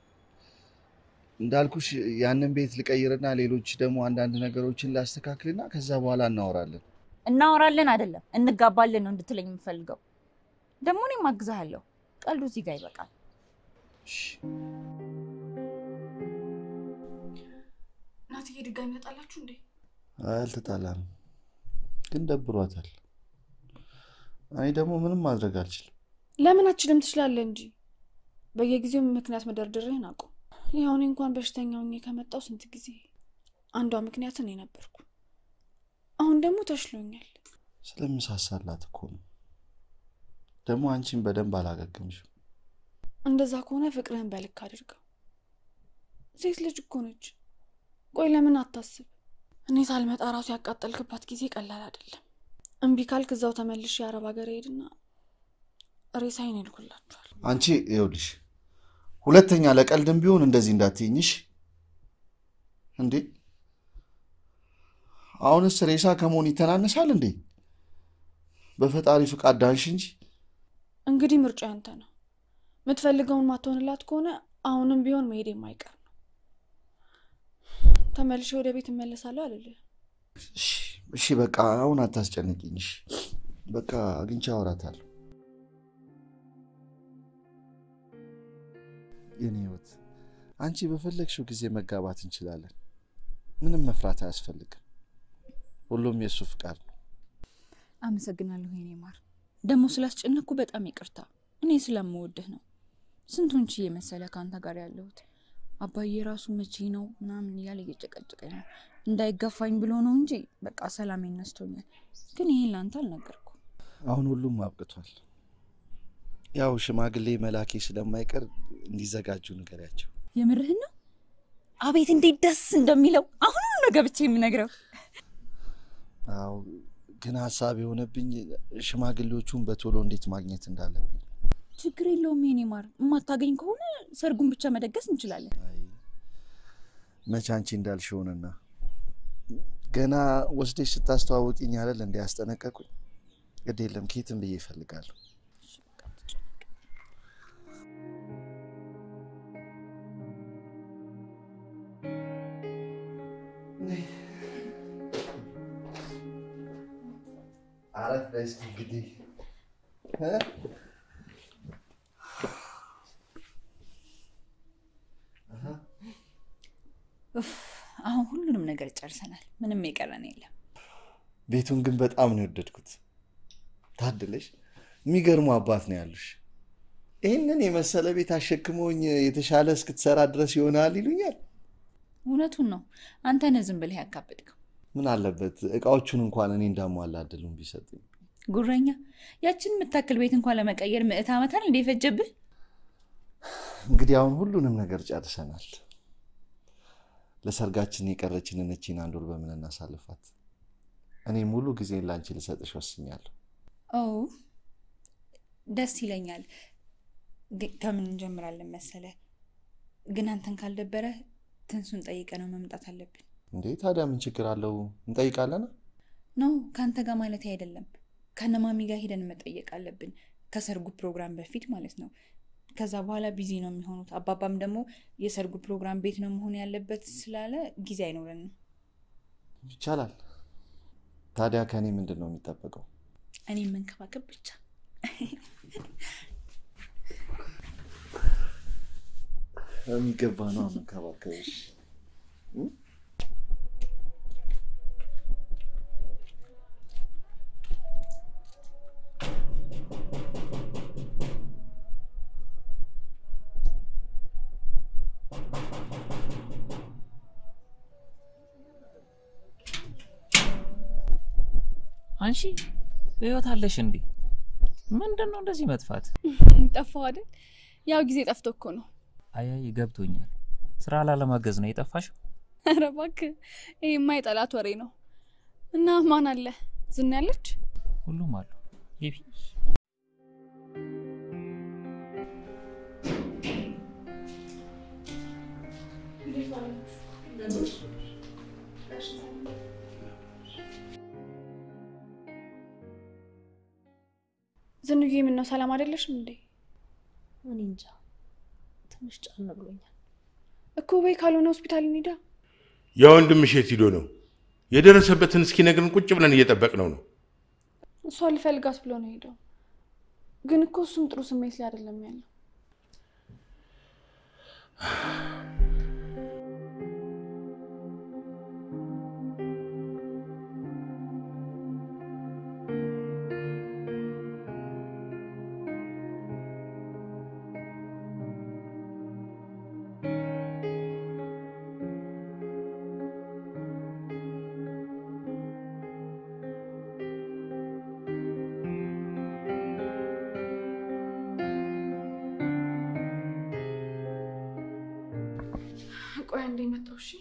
እንዳልኩሽ ያንን ቤት ልቀይርና ሌሎች ደግሞ አንዳንድ ነገሮችን ላስተካክልና ከዛ በኋላ እናወራለን። እናወራለን አይደለም እንጋባለን ነው እንድትለኝ የምፈልገው። ደግሞ እኔም አግዝሃለሁ። ቀልዱ እዚህ ጋር ይበቃል። እሺ። እናትዬ ድጋሚ መጣላችሁ እንዴ? አይ አልተጣላንም፣ ግን ደብሯታል። እኔ ደግሞ ምንም ማድረግ አልችልም። ለምን አችልም? ትችላለህ እንጂ በየጊዜው ምክንያት መደርደርህን አቁም። ያው እኔ እንኳን በሽተኛ ሆኜ ከመጣው ስንት ጊዜ አንዷ ምክንያት እኔ ነበርኩ። አሁን ደግሞ ተሽሎኛል። ስለምሳሳላት እኮ ነው። ደግሞ አንቺን በደንብ አላገግምሽም። እንደዛ ከሆነ ፍቅርህን በልክ አድርገው። ሴት ልጅ እኮ ነች። ቆይ ለምን አታስብ? እኔ ሳልመጣ ራሱ ያቃጠልክባት ጊዜ ቀላል አይደለም። እምቢ ካልክ እዛው ተመልሼ የአረብ ሀገር ሄድና ሬሳዬን ይልኩላችኋል። አንቺ ይኸውልሽ፣ ሁለተኛ ለቀልድም ቢሆን እንደዚህ እንዳትይኝሽ እንዴ። አሁንስ ሬሳ ከመሆን ይተናነሳል እንዴ? በፈጣሪ ፍቃድ ዳንሽ እንጂ እንግዲህ ምርጫ ያንተ ነው። የምትፈልገውን ማትሆንላት ከሆነ አሁንም ቢሆን መሄድ የማይቀር ነው። ተመልሼ ወደ ቤት እመለሳለሁ አልልህ። እሺ፣ እሺ፣ በቃ አሁን አታስጨንቂኝ። እሺ፣ በቃ አግኝቼ አወራታለሁ። የኔ ህይወት፣ አንቺ በፈለግሽው ጊዜ መጋባት እንችላለን። ምንም መፍራት አያስፈልግም። ሁሉም የእሱ ፍቃድ ነው። አመሰግናለሁ የኔ ማር። ደግሞ ስላስጨነኩ በጣም ይቅርታ። እኔ ስለምወድህ ነው። ስንቱን ችዬ መሰለ ከአንተ ጋር ያለሁት። አባዬ ራሱ መቼ ነው ምናምን እያለ እየጨቀጨቀኝ ነው። እንዳይጋፋኝ ብሎ ነው እንጂ በቃ ሰላም ነስቶኛል። ግን ይሄን ለአንተ አልነገርኩ። አሁን ሁሉም አብቅቷል። ያው ሽማግሌ መላኬ ስለማይቀር እንዲዘጋጁ ንገሪያቸው። የምርህን ነው? አቤት እንዴት ደስ እንደሚለው አሁን ነው ገብቼ የምነግረው። አዎ ግን ሀሳብ የሆነብኝ ሽማግሌዎቹን በቶሎ እንዴት ማግኘት እንዳለብኝ። ችግር የለውም የኔ ማር። የማታገኝ ከሆነ ሰርጉን ብቻ መደገስ እንችላለን። አይ መቼ አንቺ እንዳልሽ ሆነና ገና ወስደሽ ስታስተዋውቂኝ አይደል እንዲ ያስጠነቀቁኝ። ግድ የለም ኬትም ብዬ ይፈልጋለሁ። አረፍ በይ እስኪ እንግዲህ እ? ኡፍ፣ አሁን ሁሉንም ነገር ጨርሰናል። ምንም የቀረን የለም። ቤቱን ግን በጣም ነው የወደድኩት። ታድለሽ፣ የሚገርሙ አባት ነው ያሉሽ። ይህንን የመሰለ ቤት አሸክመውኝ የተሻለ እስክትሰራ ድረስ ይሆናል ይሉኛል። እውነቱን ነው። አንተ ነህ ዝም ብለህ ያካበድከው ምን አለበት እቃዎቹን እንኳን እኔ እንዳሟላ እድሉን ቢሰጡኝ። ጉረኛ። ያችን የምታክል ቤት እንኳን ለመቀየር ምዕት ዓመታን እንደ ፈጀብህ። እንግዲህ አሁን ሁሉንም ነገር ጨርሰናል። ለሰርጋችን የቀረችንን እቺን አንድ ወር በምን እናሳልፋት? እኔ ሙሉ ጊዜን ለአንቺ ልሰጥሽ ወስኛለሁ። ኦ ደስ ይለኛል። ግን ከምን እንጀምራለን መሰለ? ግን አንተን ካልደበረ ትንሱን ጠይቀ ነው መምጣት አለብን። እንዴ ታዲያ ምን ችግር አለው? እንጠይቃለን። ኖ ከአንተ ጋር ማለት አይደለም። ከነማሚ ጋር ሄደን መጠየቅ አለብን፣ ከሰርጉ ፕሮግራም በፊት ማለት ነው። ከዛ በኋላ ቢዚ ነው የሚሆኑት። አባባም ደግሞ የሰርጉ ፕሮግራም ቤት ነው መሆን ያለበት ስላለ ጊዜ አይኖረንም። ይቻላል። ታዲያ ከእኔ ምንድን ነው የሚጠበቀው? እኔ መንከባከብ ብቻ። የሚገባ ነው መንከባከብሽ። አንቺ በህይወት አለሽ እንዴ? ምንድን ነው እንደዚህ መጥፋት? ጠፋው አይደል? ያው ጊዜ ጠፍቶ እኮ ነው። አያይ ገብቶኛል። ስራ ላለማገዝ ነው የጠፋሽው? ኧረ እባክህ ይሄማ የጠላት ወሬ ነው። እና ማን አለ? ዝና ያለች? ሁሉም አሉ። ግቢ። ዝንዬ ምን ነው ሰላም አይደለሽም እንዴ? እኔ እንጃ ትንሽ ጫን ብሎኛል። እኮ ወይ ካልሆነ ሆስፒታል እንሂዳ። የወንድምሽ የት ሂዶ ነው? የደረሰበትን እስኪነግርን ቁጭ ብለን እየጠበቅነው ነው። እሷ ልፈልጋት ብሎ ነው ሄደው። ግን እኮ እሱም ጥሩ ስሜት ላይ አይደለም ያለው። ቆይ አንዴ መጣሁ። እሺ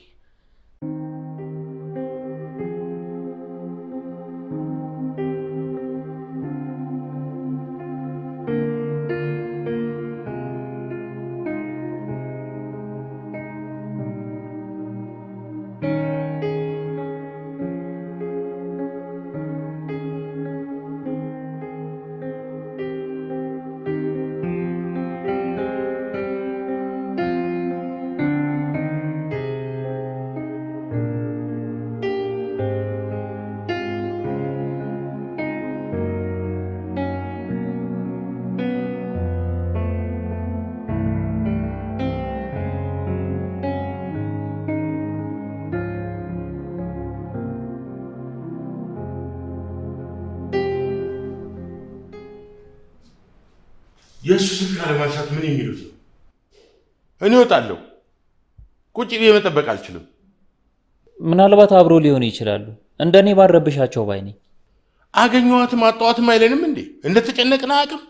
የእሱ ስልክ አለማንሳት ምን የሚሉት ነው? እኔ እወጣለሁ። ቁጭ ብዬ መጠበቅ አልችልም። ምናልባት አብሮ ሊሆኑ ይችላሉ። እንደኔ ባረብሻቸው ባይ ነኝ። አገኘኋትም አጣኋትም አይለንም እንዴ? እንደተጨነቅን አቅም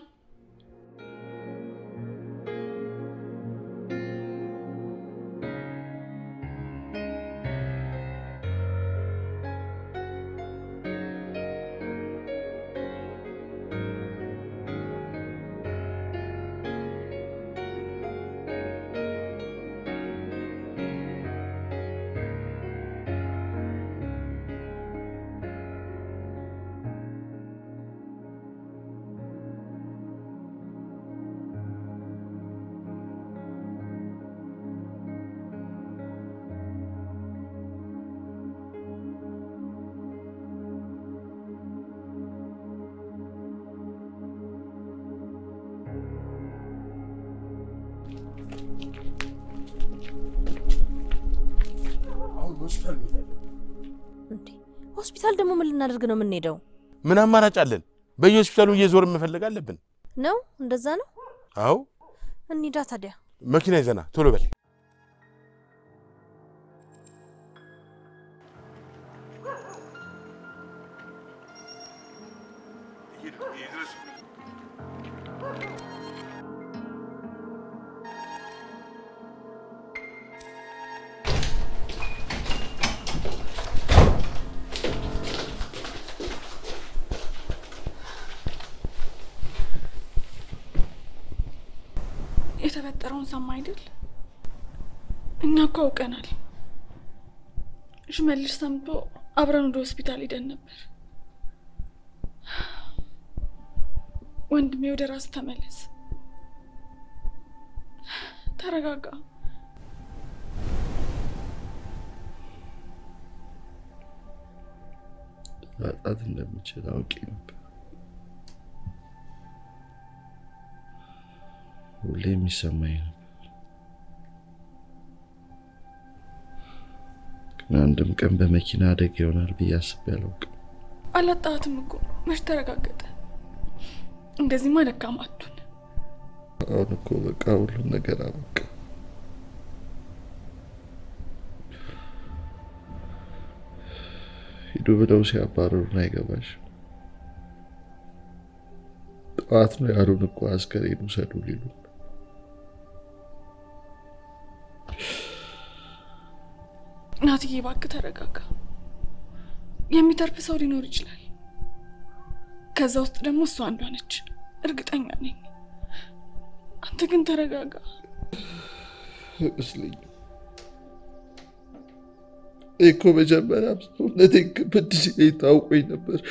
አሁን ሆስፒታል እንሄዳለን። እንዴ ሆስፒታል ደግሞ ምን ልናደርግ ነው የምንሄደው? ምን አማራጭ አለን? በየሆስፒታሉ እየዞር መፈለግ አለብን። ነው እንደዛ ነው። አዎ እንሂዳ ታዲያ። መኪና ይዘና ቶሎ በል። የተፈጠረውን ሰማ አይደል? እኛ እኮ አውቀናል። ሽመልስ ሰምቶ አብረን ወደ ሆስፒታል ሄደን ነበር። ወንድሜ ወደ ራስ ተመለስ፣ ተረጋጋ። ማጣት እንደምችል አውቄ ነበር። ሁሌ የሚሰማኝ ነበር፣ ግን አንድም ቀን በመኪና አደጋ ይሆናል ብዬ አስቤ አላውቅም። አላጣትም እኮ መች ተረጋገጠ። እንደዚህማ ደካማ አትሁን። አሁን እኮ በቃ ሁሉም ነገር አበቃ። ሂዱ ብለው ሲያባረሩን አይገባሽ ጠዋት ነው ያሉን እኮ አስከሬን ውሰዱ ሊሉ ናትዬ እባክህ ተረጋጋ። የሚተርፍ ሰው ሊኖር ይችላል። ከዛ ውስጥ ደግሞ እሷ አንዷ ነች፣ እርግጠኛ ነኝ። አንተ ግን ተረጋጋ። አይመስለኝም። እኔ እኮ መጀመሪያ ሰውነቴን ክብድ ሲለኝ ታውቆኝ ነበር።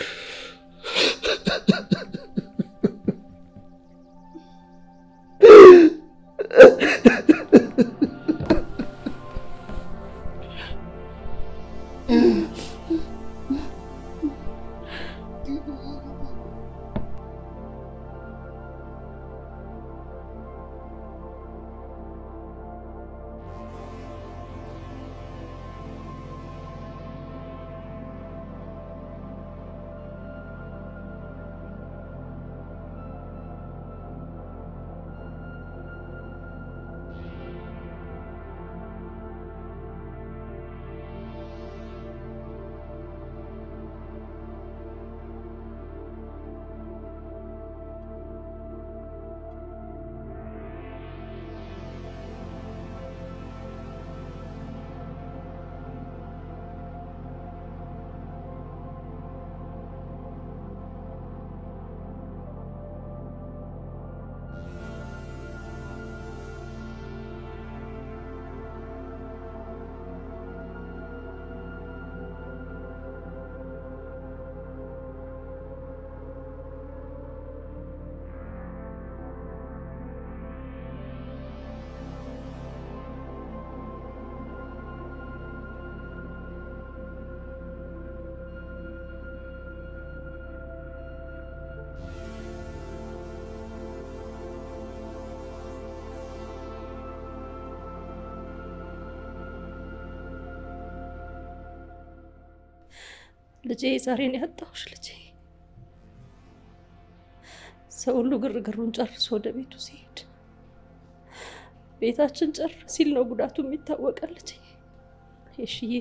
ልጄ ዛሬን ያጣሁሽ ልጄ። ሰው ሁሉ ግርግሩን ጨርሶ ወደ ቤቱ ሲሄድ ቤታችን ጭር ሲል ነው ጉዳቱ የሚታወቀን ልጄ። የሽዬ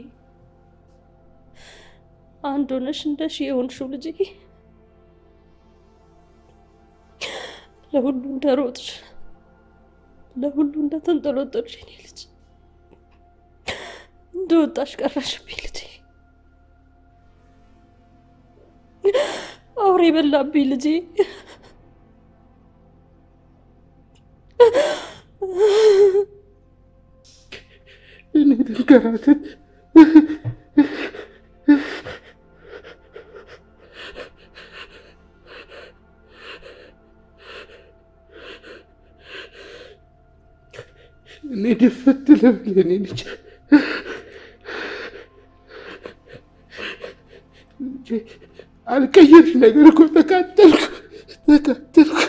አንድ ሆነሽ እንደ ሺ የሆንሽው ልጄ ለሁሉ እንደ ሮጥሽ ለሁሉ እንደ ተንጠሎጠልሽ የኔ ልጅ እንደ ወጣሽ ቀረሽብኝ ልጄ። አውሬ በላብኝ ልጄ። እኔ ልንገራትን እኔ ደፈት ልበል እኔ ልጅ አልቀየርሽ ነገር እኮ ተቃጠልኩ ተቃጠልኩ።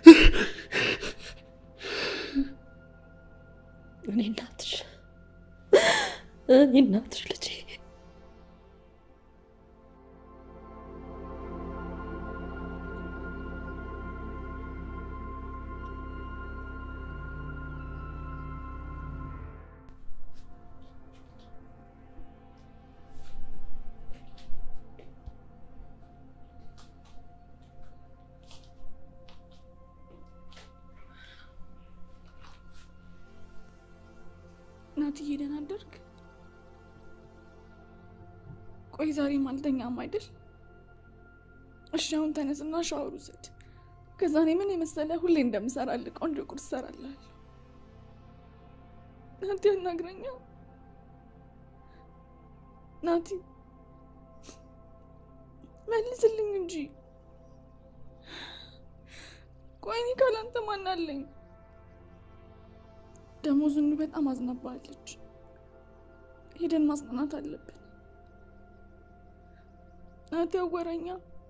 እኔ እናትሽ እኔ እናትሽ ልጄ ናትዬ ደህና አደርክ? ቆይ ዛሬም አልተኛም አይደል? እሺ አሁን ተነስና ሻወር ውሰድ። ከዛ እኔ ምን የመሰለ ሁሌ እንደምሰራልህ ቆንጆ ቁርስ እሰራልሃለሁ። ናቲ አናግረኛ። ናቲ መልስልኝ እንጂ። ቆይ እኔ ካላንተ ማን አለኝ? ደግሞ ዝኑ በጣም አዝናባለች። ሄደን ማጽናናት አለብን። ናቲ አወራኛ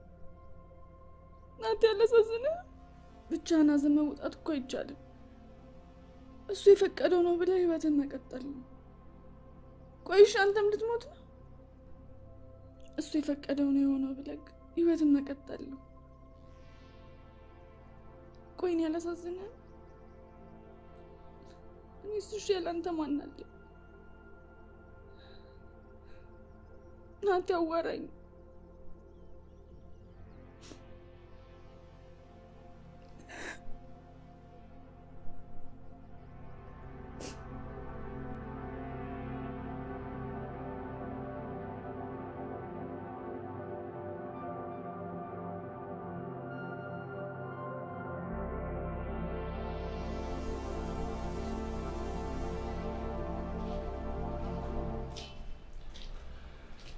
ናቲ ያለሳዝነ ብቻህን ሐዘን መውጣት እኮ አይቻልም። እሱ የፈቀደው ነው ብለህ ህይወትን መቀጠል ነው። ቆይሽ አንተም ልትሞት ነው። እሱ የፈቀደው ነው የሆነው ብለህ ህይወትን መቀጠል ነው። ቆይን ያላሳዝነ እኔ እሱ እሺ ያለ አንተ ማን አለ? ናቲ አዋራኝ።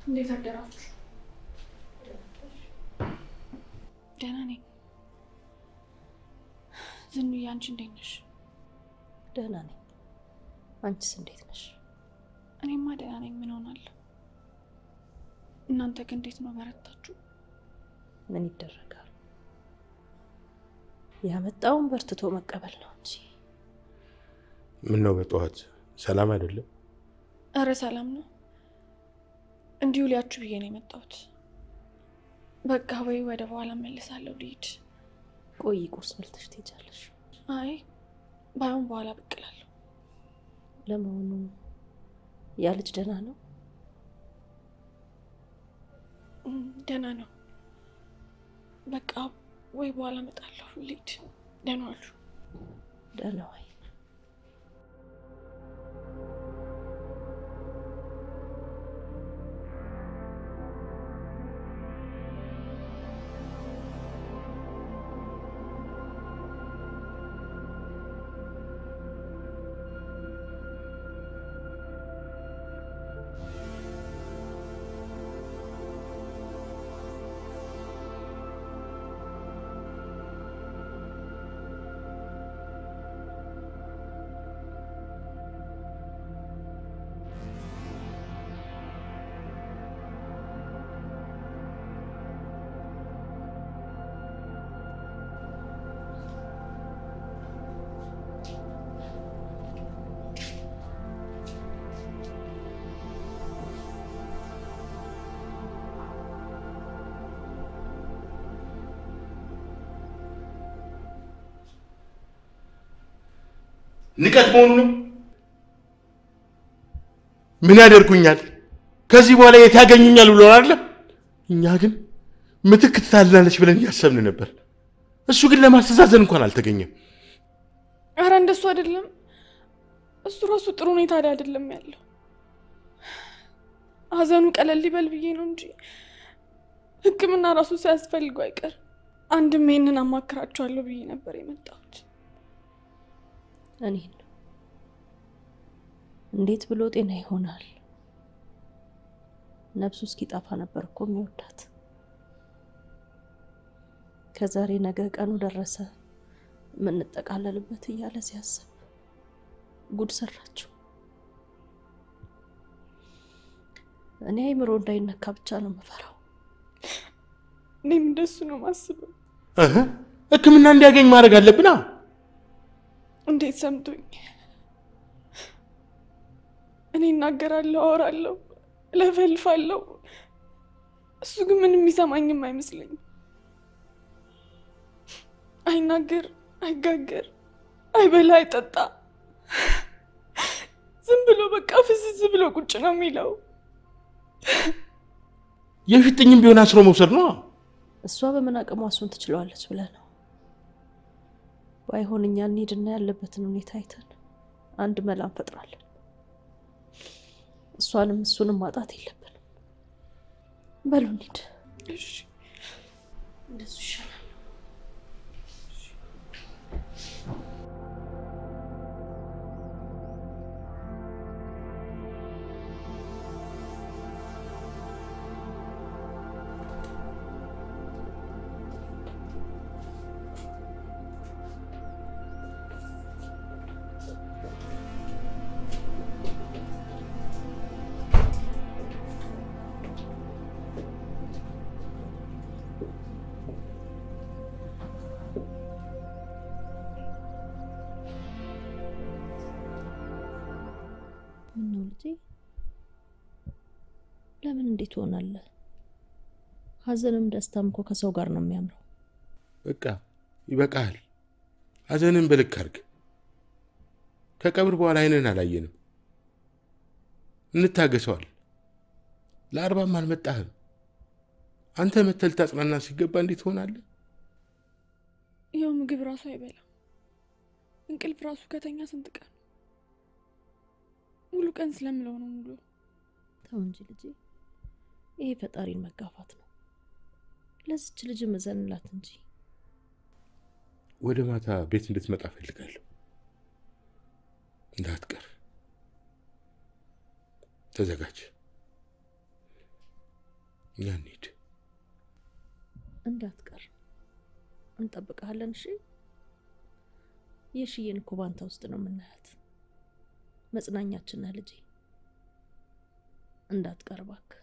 እንዴት አደራችሁ? ደህና ነኝ። ዝኑዬ፣ አንቺ እንዴት ነሽ? ደህና ነኝ። አንቺስ እንዴት ነሽ? እኔማ ደህና ነኝ። ምን ሆናለሁ? እናንተ ግን እንዴት ነው? በረታችሁ? ምን ይደረጋል? ያመጣውን በርትቶ መቀበል ነው እንጂ ምን ነው በጠዋት ሰላም አይደለም? እረ ሰላም ነው። እንዲሁ ሊያችሁ ብዬ ነው የመጣሁት። በቃ ወይ ወደ በኋላ እመልሳለሁ ልሂድ። ቆይ ቁርስ በልተሽ ትሄጃለሽ። አይ ባይሆን በኋላ ብቅ እላለሁ። ለመሆኑ ያ ልጅ ደህና ነው? እም፣ ደህና ነው። በቃ ወይ በኋላ እመጣለሁ ልሂድ። ደህና ዋሉ። ደህና ዋይ። ንቀት መሆኑ ነው። ምን ያደርጉኛል? ከዚህ በኋላ የት ያገኙኛል ብሎ አይደለም። እኛ ግን ምትክ ትታልናለች ብለን እያሰብን ነበር። እሱ ግን ለማስተዛዘን እንኳን አልተገኘም። አረ እንደሱ አይደለም። እሱ ራሱ ጥሩ ሁኔታ ላይ አይደለም ያለው። ሀዘኑ ቀለል ሊበል ብዬ ነው እንጂ ሕክምና ራሱ ሳያስፈልገው አይቀር አንድም ይሄንን አማክራቸዋለሁ ብዬ ነበር የመጣሁት። እኔን እንዴት ብሎ ጤና ይሆናል? ነፍሱ እስኪጠፋ ነበር እኮ የሚወዳት። ከዛሬ ነገ ቀኑ ደረሰ የምንጠቃለልበት እያለ ሲያስብ ጉድ ሰራችው። እኔ አይምሮ እንዳይነካ ብቻ ነው የምፈራው። እኔም እንደሱ ነው ማስበው። እህ፣ ህክምና እንዲያገኝ ማድረግ አለብና እንዴት ሰምቶኝ እኔ እናገራለሁ፣ አወራለሁ፣ ለፈልፋለሁ። እሱ ግን ምንም የሚሰማኝም አይመስለኝም። አይናገር፣ አይጋገር፣ አይበላ፣ አይጠጣ። ዝም ብሎ በቃ ፍዝዝ ብሎ ቁጭ ነው የሚለው። የፊጥኝም ቢሆን አስሮ መውሰድ ነው። እሷ በምን አቅሟ እሱን ትችለዋለች ብለህ ነው? ባይሆን እኛ እንሂድና ያለበትን ሁኔታ አይተን አንድ መላ እንፈጥራለን። እሷንም እሱንም ማጣት የለብንም። በሉ እንሂድ። እሺ እንደሱ ይሻላል። ምነው ልጄ? ለምን እንዴት ትሆናለህ? ሀዘንም ደስታም እኮ ከሰው ጋር ነው የሚያምረው። በቃ ይበቃል። ሀዘንን በልክ አድርግ። ከቀብር በኋላ አይንን አላየንም። እንታገሰዋል። ለአርባም አልመጣህም። አንተ መተህ ልታጽናና ሲገባ እንዴት ትሆናለህ? ይኸው ምግብ ራሱ አይበላም። እንቅልፍ ራሱ ከተኛ ስንት ቀን ሙሉ ቀን ስለምለው ነው ሙሉ ተው እንጂ ልጄ፣ ይሄ ፈጣሪን መጋፋት ነው። ለዚች ልጅ መዘንላት እንጂ ወደ ማታ ቤት እንድትመጣ እፈልጋለሁ። እንዳትቀር ተዘጋጅ። እኛ እንሂድ። እንዳትቀር እንጠብቀሃለን። እሺ የሽዬን እኮ ባንተ ውስጥ ነው የምናያት። መጽናኛችን ነህ ልጄ፣ እንዳትቀር እባክህ።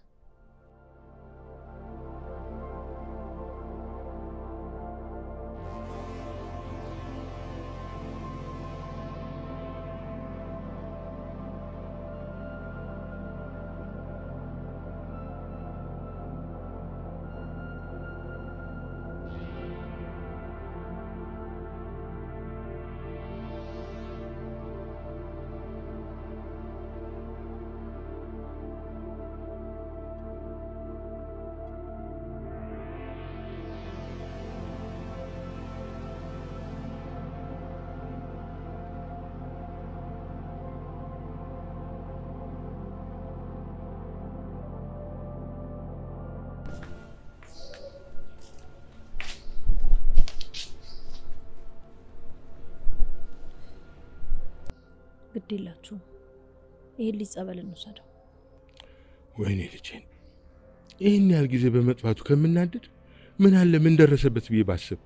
ግድ የላችሁም። ይሄን ልጅ ጸበል እንውሰደው። ወይኔ ልጄን ይህን ያህል ጊዜ በመጥፋቱ ከምናደድ ምን አለ ምን ደረሰበት ብዬ ባስብ።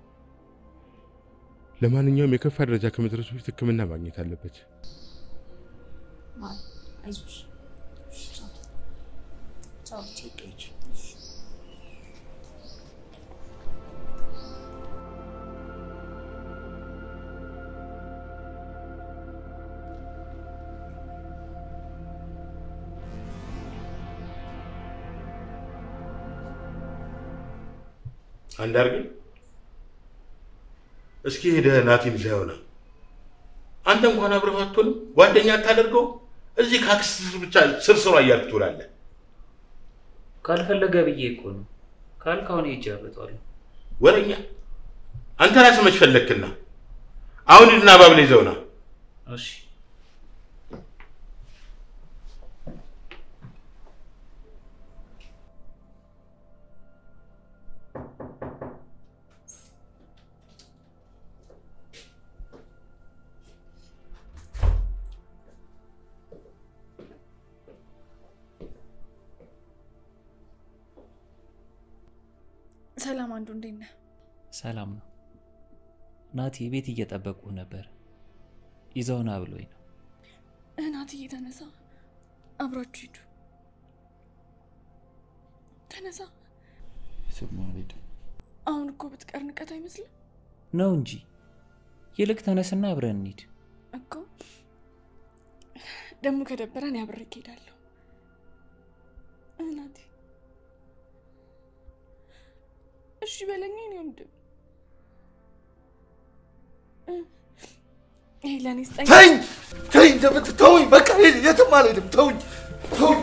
ለማንኛውም የከፋ ደረጃ ከመድረሱ በፊት ሕክምና ማግኘት አለበት። አይዞሽ። አንዳርግ እስኪ ሄደህ ናቲን ይዘህ ይሆናል። አንተ እንኳን አብረህ አትሆንም፣ ጓደኛ አታደርገው። እዚህ ከአክስት ስር ብቻ ስርስሯ እያልክ ትውላለህ። ካልፈለገ ብዬ እኮ ነው። ካልክ አሁን ሄጄ አመጣዋለሁ። ወረኛ አንተ ራስህ መች ፈለግክና? አሁን ሂድና ባብል ይዘውና እሺ ሰላም አንዱ እንዴት ነህ? ሰላም ነው። ናቲ ቤት እየጠበቁ ነበር። ይዘውና ብሎኝ ነው። እናትዬ ተነሳ፣ አብራችሁ ሂዱ። ተነሳ። ስማ አልሄድም። አሁን እኮ ብትቀር ንቀት አይመስልም ነው እንጂ ይልቅ ተነስና አብረን እንሂድ። እኮ። ደግሞ ከደበረን ያብሬክ እሄዳለሁ። እናቴ እሺ በለኝ የእኔ ወንድም። ይሄ ለእኔ ስጠኝ። ተኝ ተኝ፣ ተመት ተውኝ፣ በቃ የትም አልሄድም። ተውኝ ተውኝ።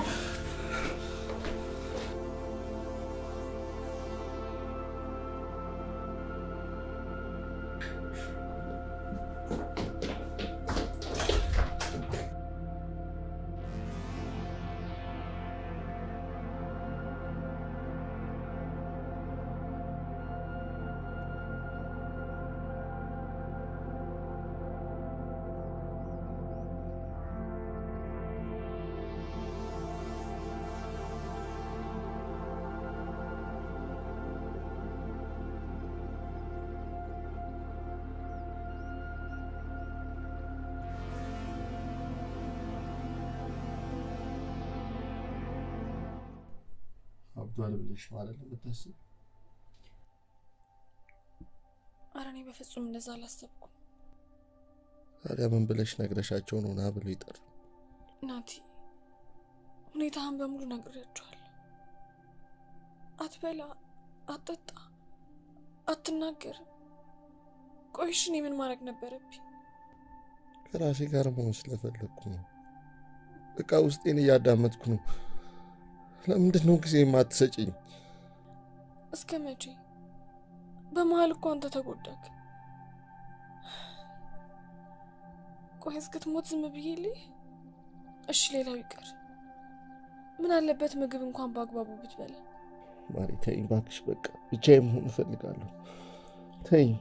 አብዷል ብለሽ ማለት ነው የምታስብ? ኧረ እኔ በፍጹም እንደዛ አላሰብኩም ታዲያ ምን ብለሽ ነግረሻቸው ነው ና ብሎ ይጠሩ? ናቲ። ሁኔታህን በሙሉ ነግሬያቸዋለሁ። አትበላ፣ አትጠጣ፣ አትናገር። ቆይሽ እኔ ምን ማድረግ ነበረብኝ? ከራሴ ጋር መሆን ስለፈለግኩ ነው። በቃ ውስጤን እያዳመጥኩ ነው። ለምንድን ነው ጊዜ የማትሰጭኝ? እስከ መቼ? በመሀል እኮ አንተ ተጎዳክ። ቆይ እስክትሞት ዝም ብዬ ልይ? እሺ ሌላው ይቀር፣ ምን አለበት ምግብ እንኳን በአግባቡ ብትበላ። ማሪ ተይኝ እባክሽ፣ በቃ ብቻዬን መሆን እፈልጋለሁ። ተይኝ።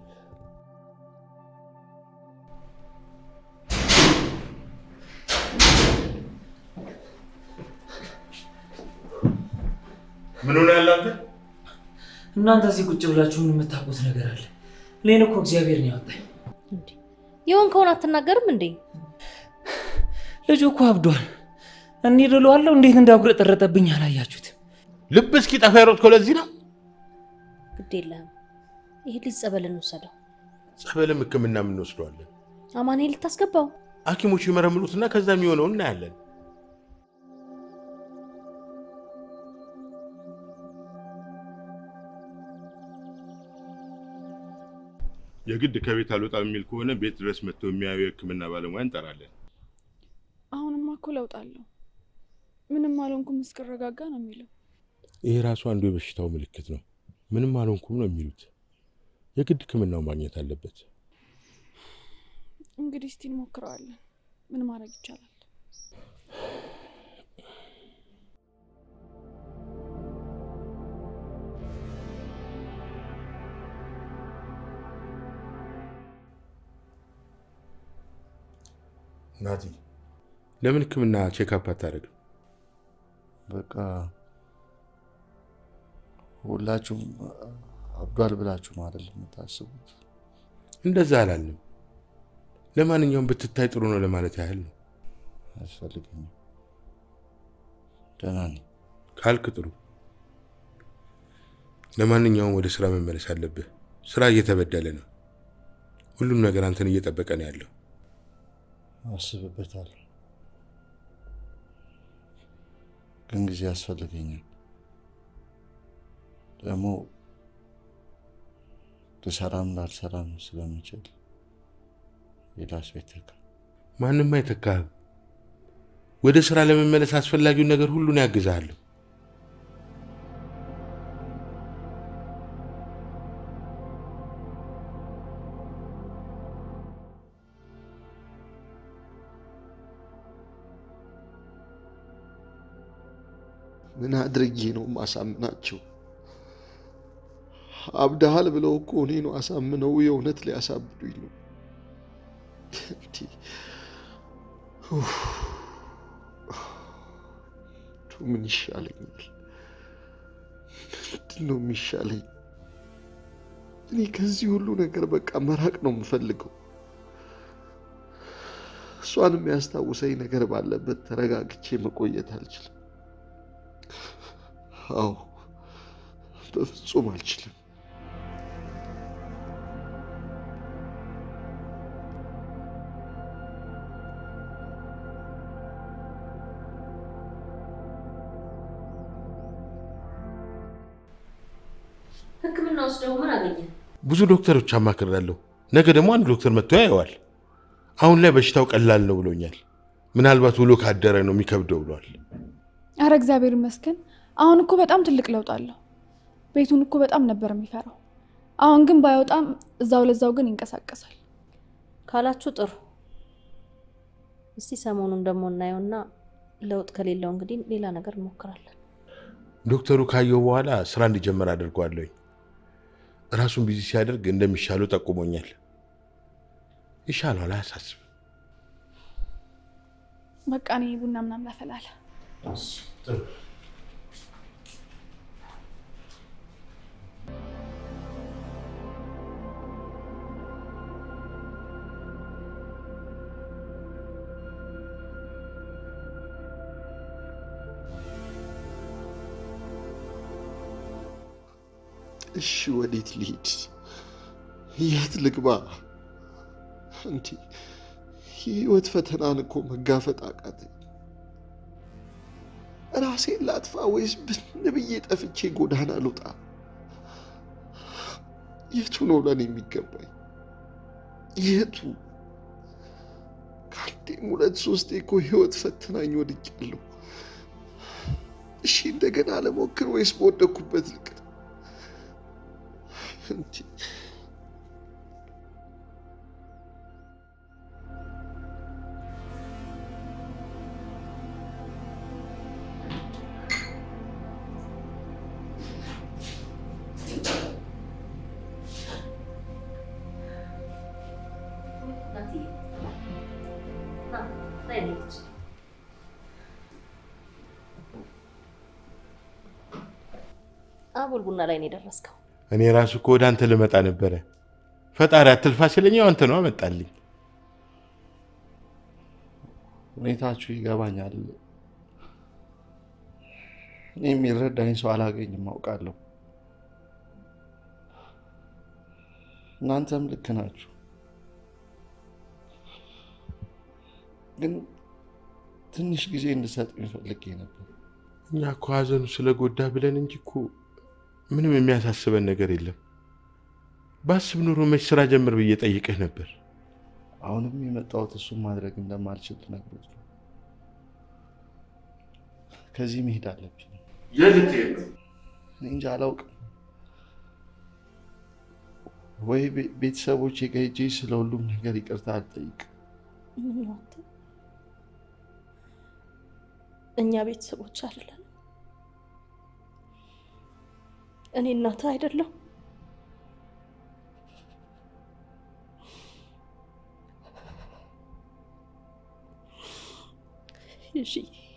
ምን ሆነ ያለ አንተ? እናንተ እዚህ ቁጭ ብላችሁ ምን የምታውቁት ነገር አለ? እኔን እኮ እግዚአብሔር ነው ያወጣኝ። እንዴ የሆንከውን አትናገርም እንዴ? ልጁ እኮ አብዷል። እንሂድ እለዋለሁ። እንዴት እንዳጉረጠረጠብኝ አላያችሁትም? ልብ እስኪ ጠፋ የሮጥከው ለዚህ ነው? ግድ የለህም። ይሄ ልጅ ጸበል እንውሰደው። ጸበልም ሕክምና የምንወስደዋለን። አማኔ ልታስገባው ሐኪሞቹ ይመረምሩትና ከዛ የሚሆነውን እናያለን። የግድ ከቤት አልወጣም የሚል ከሆነ ቤት ድረስ መጥቶ የሚያዩ የሕክምና ባለሙያ እንጠራለን። አሁንማ እኮ ለውጥ አለው። ምንም አልሆንኩም እስክረጋጋ ነው የሚለው። ይሄ ራሱ አንዱ የበሽታው ምልክት ነው። ምንም አልሆንኩም ነው የሚሉት። የግድ ሕክምናው ማግኘት አለበት። እንግዲህ እስቲ እንሞክረዋለን። ምን ማድረግ ይቻላል? ናቲ ለምን ሕክምና ቼክአፕ አታደርግም? በቃ ሁላችሁም አብዷል ብላችሁ ነው አይደል የምታስቡት? እንደዛ አላልንም። ለማንኛውም ብትታይ ጥሩ ነው ለማለት ያህል ነው። አያስፈልገኝም። ደህና ነኝ። ካልክ ጥሩ። ለማንኛውም ወደ ስራ መመለስ አለብህ። ስራ እየተበደለ ነው። ሁሉም ነገር አንተን እየጠበቀ ነው ያለው። አስብበታለሁ፣ ግን ጊዜ ያስፈልገኛል። ደግሞ ልሰራም ላልሰራም ስለምችል ሌላ ሰው ይተካ። ማንም አይተካህም። ወደ ስራ ለመመለስ አስፈላጊውን ነገር ሁሉን ያግዛለሁ። ምን አድርጌ ነው ማሳምናቸው? አብደሃል ብለው እኮ እኔ ነው አሳምነው የእውነት ሊያሳብዱኝ ነው። እንዲህ ኡፍ። ምን ይሻለኛል? ምንድን ነው የሚሻለኝ? እኔ ከዚህ ሁሉ ነገር በቃ መራቅ ነው የምፈልገው። እሷን የሚያስታውሰኝ ነገር ባለበት ተረጋግቼ መቆየት አልችልም። አዎ በፍጹም አልችልም። ሕክምና ወስደው ምን አገኘ? ብዙ ዶክተሮች አማክሬያለሁ። ነገ ደግሞ አንድ ዶክተር መጥቶ ያየዋል። አሁን ላይ በሽታው ቀላል ነው ብሎኛል። ምናልባት ውሎ ካደረ ነው የሚከብደው ብሏል። አረ እግዚአብሔር ይመስገን። አሁን እኮ በጣም ትልቅ ለውጥ አለው። ቤቱን እኮ በጣም ነበር የሚፈራው። አሁን ግን ባይወጣም እዛው ለዛው ግን ይንቀሳቀሳል። ካላችሁ ጥሩ። እስቲ ሰሞኑን ደግሞ እናየውና ለውጥ ከሌለው እንግዲህ ሌላ ነገር እንሞክራለን። ዶክተሩ ካየው በኋላ ስራ እንዲጀመር አድርገዋለሁኝ። ራሱን ቢዚ ሲያደርግ እንደሚሻለው ጠቁሞኛል። ይሻለዋል፣ አያሳስብ። በቃ እኔ ቡና ምናምን ላፈላለ። እሺ ወዴት ልሂድ? የት ልግባ? እንዲ የህይወት ፈተናን እኮ መጋፈጥ አቃተኝ። ራሴን ላጥፋ ወይስ ብን ብዬ ጠፍቼ ጎዳና ልውጣ? የቱ ነው ለእኔ የሚገባኝ? የቱ? ከአንዴም ሁለት ሶስቴ እኮ ህይወት ፈተናኝ ወድቄያለሁ። እሺ እንደገና ለሞክር ወይስ በወደኩበት ልቅር? እንዲ አቦል ቡና ላይ ነው የደረስከው። እኔ ራሱ እኮ ወደ አንተ ልመጣ ነበረ። ፈጣሪ አትልፋ ሲለኝ ያው አንተ ነው አመጣልኝ። ሁኔታችሁ ይገባኛል። እኔ የሚረዳኝ ሰው አላገኝም አውቃለሁ። እናንተም ልክ ናችሁ። ግን ትንሽ ጊዜ እንድሰጡኝ ፈልጌ ነበር። እኛ እኮ ሀዘኑ ስለጎዳ ብለን እንጂ እኮ ምንም የሚያሳስበን ነገር የለም። ባስብ ኑሮ መች ስራ ጀምር ብዬ ጠይቅህ ነበር። አሁንም የመጣሁት እሱን ማድረግ እንደማልችል ልነግሮት ነው። ከዚህ መሄድ አለብኝ። የልትሄድ እኔ እንጃ አላውቅም። ወይ ቤ- ቤተሰቦቼ ጋር ሄጄ ስለ ሁሉም ነገር ይቅርታ አልጠይቅ። ምን ነው አንተ? እኛ ቤተሰቦች አይደለን? እኔ እናትህ አይደለሁ? እሺ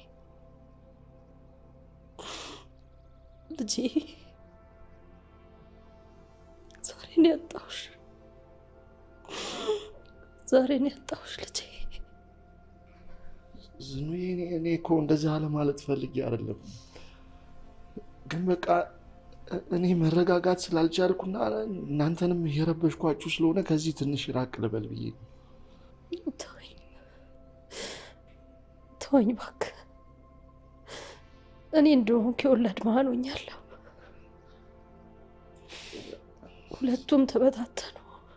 ልጄ፣ ዛሬ ነው ያጣሁሽ። ዛሬ ነው ያጣሁሽ ልጄ። ዝኑዬ፣ እኔ እኔ እኮ እንደዚህ አለማለት ፈልጌ አይደለም፣ ግን በቃ እኔ መረጋጋት ስላልቻልኩና እናንተንም እየረበሽኳችሁ ስለሆነ ከዚህ ትንሽ ራቅ ልበል ብዬ ነው። ተወኝ ተወኝ እባክህ። እኔ እንደሆንኩ የወላድ መሀን ሆኛለሁ። ሁለቱም ተበታተኑ።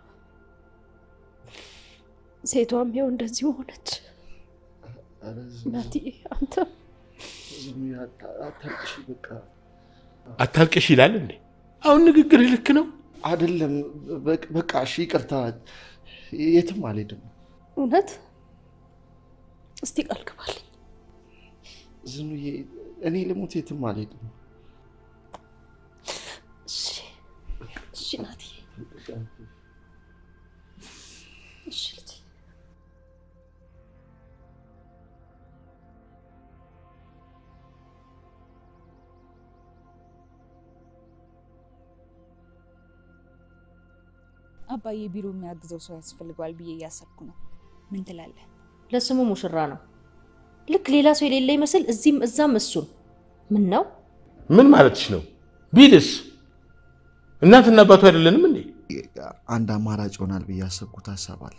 ሴቷም ይኸው እንደዚሁ ሆነች። ኧረ ዝኑ፣ እናትዬ አንተ ዝኑዬ፣ አታ- አታልቅሺ በቃ አታልቅሽ ይላል እንዴ? አሁን ንግግር ልክ ነው። አይደለም። በቅ- በቃ እሺ፣ ይቅርታ። የትም አልሄድም። እውነት እስቲ ቃል ግባልኝ። ዝኑዬ፣ እኔ ልሙት፣ የትም አልሄድም። እሺ እሺ ናትዬ እሺ ልጄ አባዬ ቢሮ የሚያግዘው ሰው ያስፈልገዋል ብዬ እያሰብኩ ነው። ምን ትላለህ? ለስሙ ሙሽራ ነው። ልክ ሌላ ሰው የሌለ ይመስል እዚህም እዛም እሱን ምን ነው ምን ማለትሽ ነው? ቢልስ እናትና አባቱ አይደለንም እንዴ? አንድ አማራጭ ይሆናል ብዬ ያሰብኩት ሀሳብ አለ።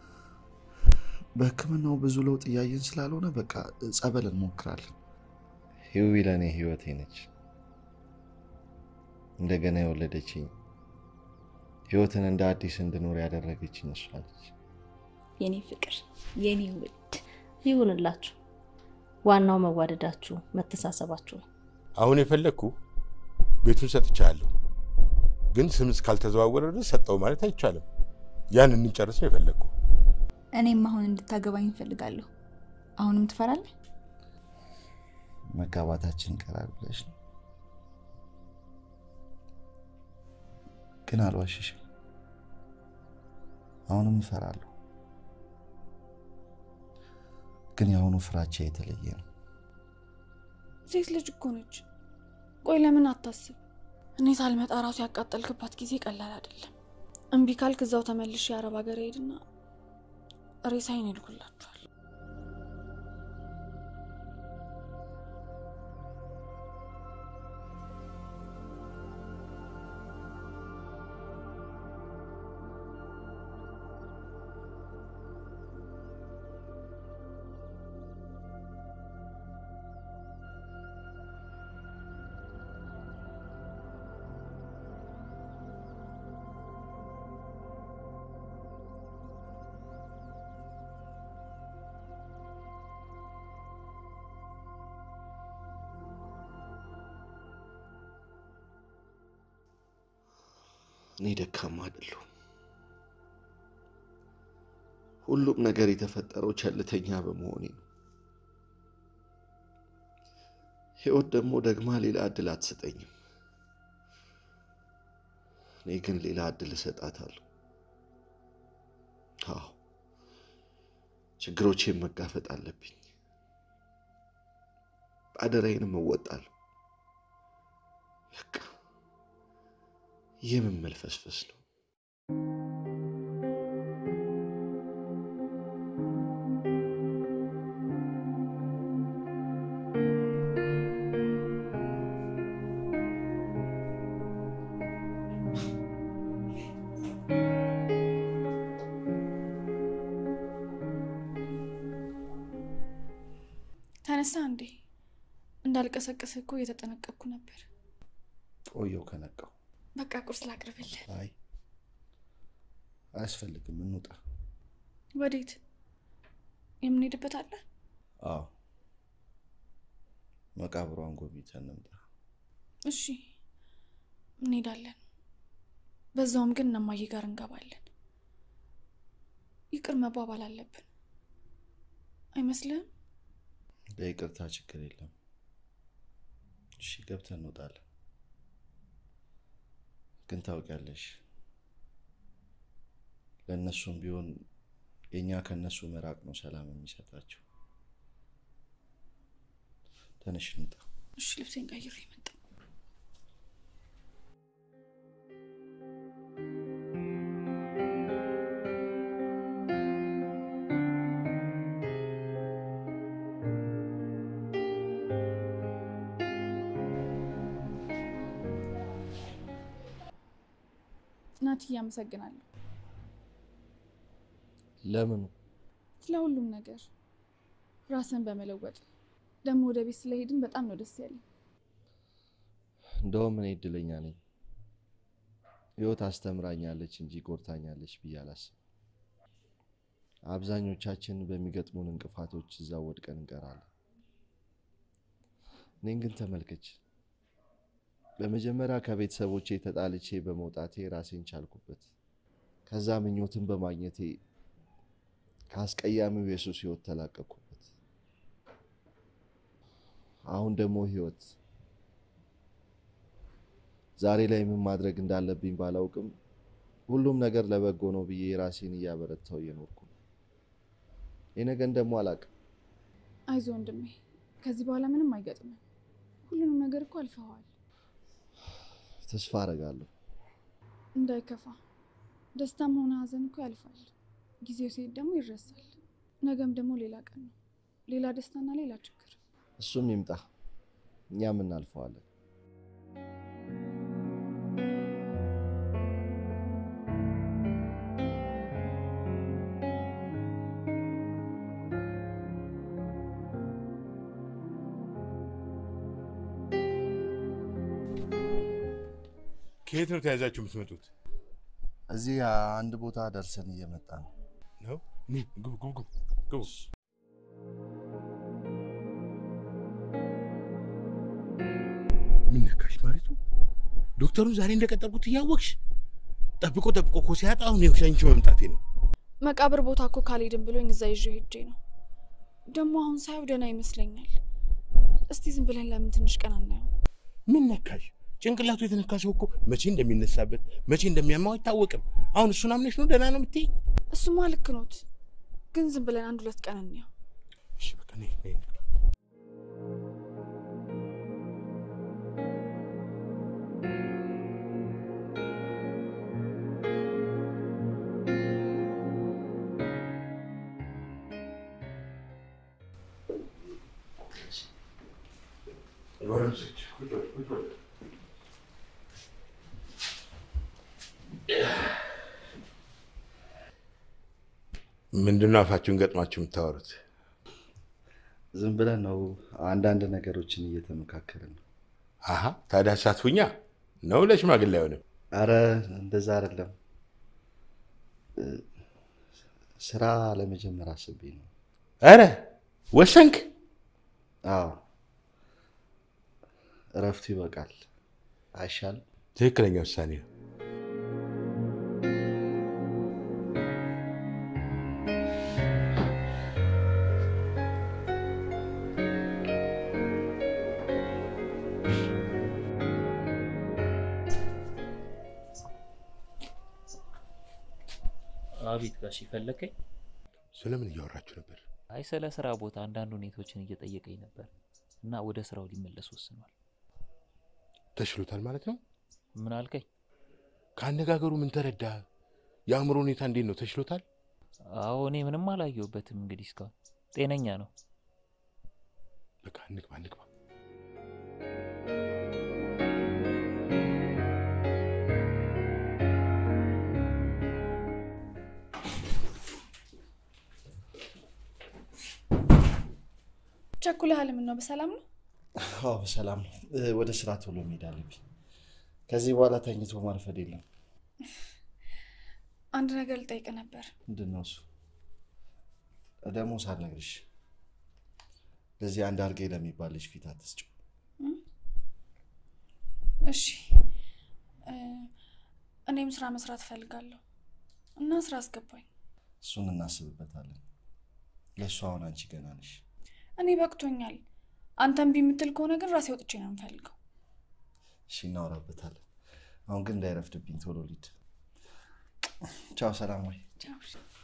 በሕክምናው ብዙ ለውጥ እያየን ስላልሆነ በቃ ጸበል እንሞክራለን። ህዊ ለእኔ ህይወቴ ነች። እንደገና የወለደችኝ ህይወትን እንደ አዲስ እንድኖር ያደረገችኝ እሷ ነች። የኔ ፍቅር፣ የኔ ውድ ይሁንላችሁ። ዋናው መዋደዳችሁ መተሳሰባችሁ ነው። አሁን የፈለግኩ ቤቱን ሰጥቻለሁ፣ ግን ስም እስካልተዘዋወረ ድረስ ሰጠው ማለት አይቻልም። ያን እንጨርስ ነው የፈለግኩ። እኔም አሁን እንድታገባኝ እፈልጋለሁ። አሁንም ትፈራለህ? መጋባታችን ቀራል ብለሽ ነው። ግን አልዋሽሽም፣ አሁንም እፈራለሁ። ግን የአሁኑ ፍራቻ የተለየ ነው። ሴት ልጅ እኮ ነች። ቆይ ለምን አታስብ? እኔ ሳልመጣ ራሱ ያቃጠልክባት ጊዜ ቀላል አይደለም። እምቢ ካልክ እዛው ተመልሼ የአረብ ሀገር ሄድና ሬሳዬን ይልኩላችኋል። እኔ ደካማ አይደለሁም። ሁሉም ነገር የተፈጠረው ቸልተኛ በመሆኔ ነው። ህይወት ደግሞ ደግማ ሌላ እድል አትሰጠኝም። እኔ ግን ሌላ እድል እሰጣታለሁ። አዎ ችግሮቼን መጋፈጥ አለብኝ። አደራዬንም እወጣለሁ። በቃ የምን መልፈስፈስ ነው? ተነሳ እንዴ? እንዳልቀሰቅስህ እኮ እየተጠነቀቅኩ ነበር። ቆየው ከነቃው። በቃ ቁርስ ላቅርብልህ። አይ አያስፈልግም፣ እንውጣ። ወዴት? የምንሄድበት አለ? አዎ መቃብሯን ጎብኝተን እንምጣ። እሺ እንሄዳለን። በዛውም ግን እነማዬ ጋር እንገባለን። ይቅር መባባል አለብን አይመስልህም? በይቅርታ ችግር የለም። እሺ ገብተን እንወጣለን። ግን ታውቂያለሽ፣ ለእነሱም ቢሆን የእኛ ከእነሱ መራቅ ነው ሰላም የሚሰጣቸው። ተነሽ እንውጣ። እሺ ልብሴን ቀይሬ መጣ። ናትዬ አመሰግናለሁ ለምኑ? ስለ ሁሉም ነገር ራስን በመለወጥ ደግሞ ወደ ቤት ስለሄድን በጣም ነው ደስ ያለኝ። እንደውም እኔ እድለኛ ነኝ። ህይወት አስተምራኛለች እንጂ ጎርታኛለች ብዬ አላስብም። አብዛኞቻችን በሚገጥሙን እንቅፋቶች እዛ ወድቀን እንቀራለን። እኔን ግን ተመልከች። በመጀመሪያ ከቤተሰቦቼ ተጣልቼ በመውጣቴ ራሴን ቻልኩበት። ከዛ ምኞትን በማግኘቴ ከአስቀያሚው የሱስ ህይወት ተላቀቅኩበት። አሁን ደግሞ ህይወት ዛሬ ላይ ምን ማድረግ እንዳለብኝ ባላውቅም ሁሉም ነገር ለበጎ ነው ብዬ ራሴን እያበረታው እየኖርኩ ነው። የነገን ደግሞ አላውቅም። አይዞ ወንድሜ፣ ከዚህ በኋላ ምንም አይገጥምም። ሁሉንም ነገር እኮ አልፈዋል። ተስፋ አደርጋለሁ። እንዳይከፋ፣ ደስታም ሆነ ሀዘን እኮ ያልፋል። ጊዜው ሲሄድ ደግሞ ይረሳል። ነገም ደግሞ ሌላ ቀን ነው፣ ሌላ ደስታና ሌላ ችግር። እሱም ይምጣ፣ እኛም እናልፈዋለን። ከየት ነው ተያዛችሁ የምትመጡት? እዚህ አንድ ቦታ ደርሰን እየመጣ ነው። ነው ኑ፣ ግቡ ግቡ ግቡ ግቡ። ምን ነካሽ ማሪቱ? ዶክተሩን ዛሬ እንደቀጠርኩት እያወቅሽ ጠብቆ ጠብቆ እኮ ሲያጣ አሁን የሸንቺ መምጣቴ ነው። መቃብር ቦታ እኮ ካልሄድን ብሎኝ እዛ ይዤ ሄጄ ነው። ደግሞ አሁን ሳየው ደህና ይመስለኛል። እስቲ ዝም ብለን ለምን ትንሽ ቀን አናየው? ምን ነካሽ? ጭንቅላቱ የተነካ ሰው እኮ መቼ እንደሚነሳበት መቼ እንደሚያማው አይታወቅም። አሁን እሱን አምነሽ ነው ደህና ነው የምትይኝ? እሱማ ልክ ኖት፣ ግን ዝም ብለን አንድ ሁለት ቀን እንየው። እሺ በቃ ነይ ነይ እንግባ። ምንድነው አፋችሁን ገጥማችሁ የምታወሩት? ዝም ብለን ነው አንዳንድ ነገሮችን እየተመካከልን ነው። አሀ ታዲያ ሳትፉኛ ነው ለሽማግሌ አይሆንም። አረ እንደዛ አይደለም። እ፣ ስራ ለመጀመር አስቤ ነው። ኧረ ወሰንክ? አዎ እረፍቱ ይበቃል አይሻልም? ትክክለኛ ውሳኔ ነው። አቤት ጋሽ ፈለከኝ? ስለምን እያወራችሁ ነበር? አይ ስለ ስራ ቦታ አንዳንድ ሁኔታዎችን እየጠየቀኝ ነበር እና ወደ ስራው ሊመለስ ወስኗል። ተሽሎታል ማለት ነው? ምን አልከኝ? ከአነጋገሩ ምን ተረዳ? የአእምሮ ሁኔታ እንዴት ነው? ተችሎታል? አዎ እኔ ምንም አላየሁበትም። እንግዲህ እስካሁን ጤነኛ ነው። በቃ እንግባ እንግባ። ቸኩለሃል? ምን ነው በሰላም ነው? አዎ በሰላም ነው። እ፣ ወደ ስራ ቶሎ መሄድ አለብኝ። ከዚህ በኋላ ተኝቶ ማርፈድ የለም። አንድ ነገር ልጠይቅ ነበር። ምንድን ነው እሱ? ደግሞ ሳልነግርሽ ለዚህ አንድ አርጌ ለሚባል ልጅ ፊት አትስጭው። እሺ እ፣ እኔም ስራ መስራት እፈልጋለሁ እና ስራ አስገባኝ። እሱን እናስብበታለን። ለእሱ አሁን አንቺ ገና ነሽ። እኔ በቅቶኛል። አንተ እምቢ የምትል ከሆነ ግን ራሴ ወጥቼ ነው የምፈልገው። እሺ እናወራበታለን። አሁን ግን እንዳይረፍድብኝ ቶሎ ሊድ። ቻው፣ ሰላም ወይ ቻው።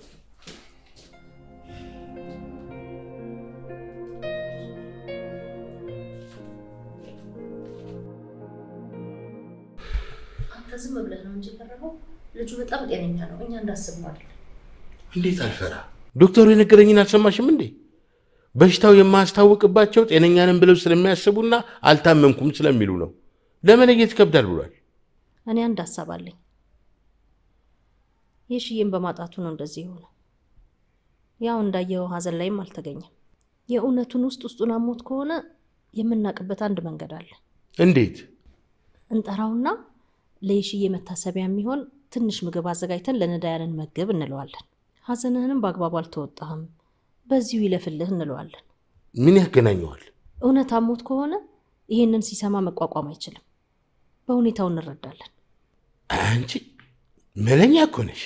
አንተ ዝም ብለህ ነው እንጂ የቀረበው ልጁ በጣም ጤነኛ ነው። እኛ እንዳስብነው አይደለም። እንዴት አልፈራ? ዶክተሩ የነገረኝን አልሰማሽም እንዴ? በሽታው የማያስታውቅባቸው ጤነኛ ነን ብለው ስለሚያስቡና አልታመምኩም ስለሚሉ ነው። ለመለየት ይከብዳል ብሏል። እኔ አንድ ሀሳብ አለኝ። የሽዬን በማጣቱ ነው እንደዚህ የሆነው። ያው እንዳየው ሀዘን ላይም አልተገኘም። የእውነቱን ውስጥ ውስጡን አሞት ከሆነ የምናውቅበት አንድ መንገድ አለ። እንዴት? እንጠራውና ለየሽዬ መታሰቢያ የሚሆን ትንሽ ምግብ አዘጋጅተን ለነዳያንን መግብ እንለዋለን። ሀዘንህንም በአግባቡ አልተወጣህም፣ በዚሁ ይለፍልህ እንለዋለን። ምን ያገናኘዋል? እውነት አሞት ከሆነ ይህንን ሲሰማ መቋቋም አይችልም። በሁኔታው እንረዳለን። አንቺ መለኛ እኮ ነሽ።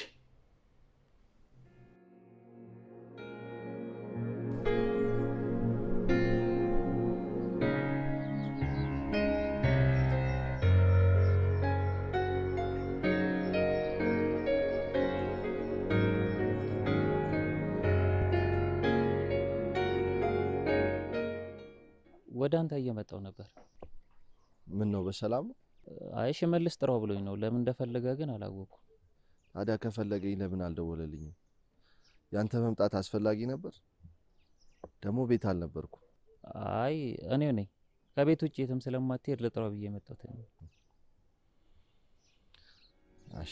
ወደ አንተ እየመጣው ነበር። ምን ነው በሰላም ነው? አይ ሽመልስ ጥራው ብሎኝ ነው። ለምን እንደፈለገ ግን አላወኩም። ታዲያ ከፈለገኝ ለምን አልደወለልኝም? ያንተ መምጣት አስፈላጊ ነበር? ደግሞ ቤት አልነበርኩም። አይ እኔው ነኝ ከቤት ውጭ የትም ስለማትሄድ ልጥራው ብዬ የመጣሁት እኔ ነኝ። እሺ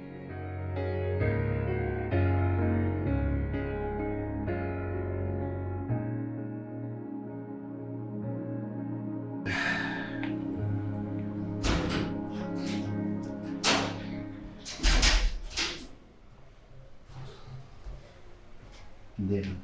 እንዴት ነው?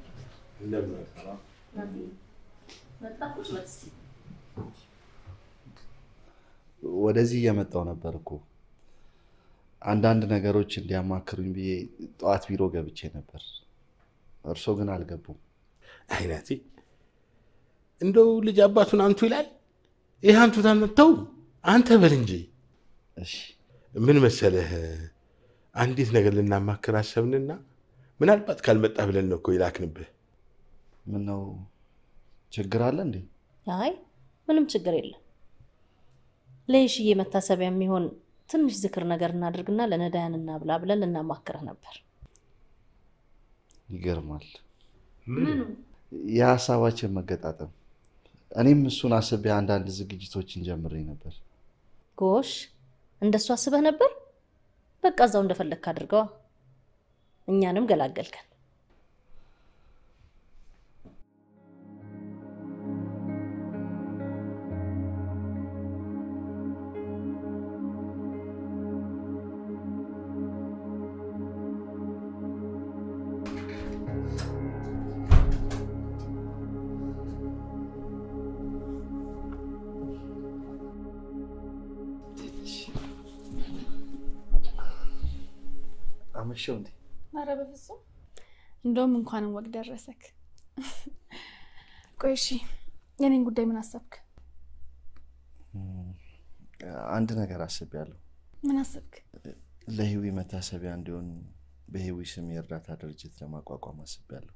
ወደዚህ እየመጣው ነበር እኮ አንዳንድ ነገሮች እንዲያማክሩኝ ብዬ ጠዋት ቢሮ ገብቼ ነበር። እርሶ ግን አልገቡም። አይናቴ እንደው ልጅ አባቱን አንቱ ይላል። ይህ አንቱ ታመተው አንተ በል እንጂ። እሺ ምን መሰለህ፣ አንዲት ነገር ልናማክር አሰብንና ምናልባት ካልመጣ ብለን ነው እኮ ይላክንብህ። ምን ነው ችግር አለ እንዴ? አይ ምንም ችግር የለም። ለየሽዬ መታሰቢያ የሚሆን ትንሽ ዝክር ነገር እናድርግና ለነዳያን እናብላ ብለን ልናማክርህ ነበር። ይገርማል የሀሳባችን መገጣጠም። እኔም እሱን አስቤ አንዳንድ ዝግጅቶችን ጀምሬ ነበር። ጎሽ እንደሱ አስበህ ነበር? በቃ እዛው እንደፈለግክ አድርገዋ። እኛንም ገላገልከን። አመሸው እንዴ? ኧረ በፍጹም እንደውም እንኳንም ወግ ደረሰክ። ቆይ እሺ የኔን ጉዳይ ምን አሰብክ? አንድ ነገር አስቤያለሁ። ምን አሰብክ? ለህዊ መታሰቢያ እንዲሆን በህዊ ስም የእርዳታ ድርጅት ለማቋቋም አስቤያለሁ።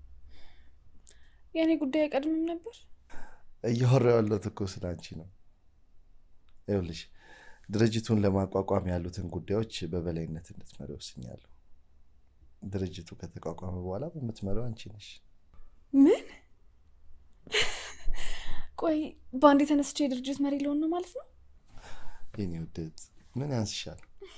የእኔ ጉዳይ አይቀድምም ነበር? እያወራሁ ያለሁት እኮ ስለ አንቺ ነው። ይኸውልሽ ድርጅቱን ለማቋቋም ያሉትን ጉዳዮች በበላይነት እንድትመሪ ወስኛለሁ። ድርጅቱ ከተቋቋመ በኋላ በምትመሪው አንቺ ነሽ። ምን? ቆይ በአንድ የተነስቼ የድርጅት መሪ ልሆን ነው ማለት ነው? የኔ ውድት ምን ያንስሻል?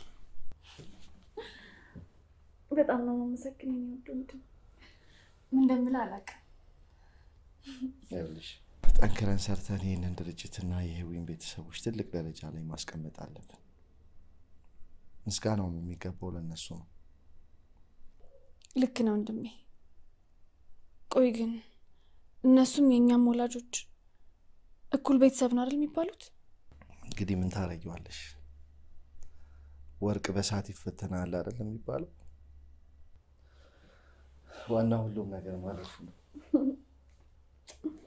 በጣም ነው የማመሰግን የኔ ውድ ወንድም። ምን እንደምልህ አላውቅም። ይኸውልሽ ጠንክረን ሰርተን ይህንን ድርጅትና የህዊን ቤተሰቦች ትልቅ ደረጃ ላይ ማስቀመጥ አለብን። ምስጋናውም የሚገባው ለእነሱ ነው። ልክ ነው ወንድሜ። ቆይ ግን እነሱም የእኛም ወላጆች እኩል ቤተሰብ ነው አይደል የሚባሉት? እንግዲህ ምን ታረጊዋለሽ? ወርቅ በሳት ይፈተናል አይደል የሚባለው? ዋና ሁሉም ነገር ማለፉ ነው።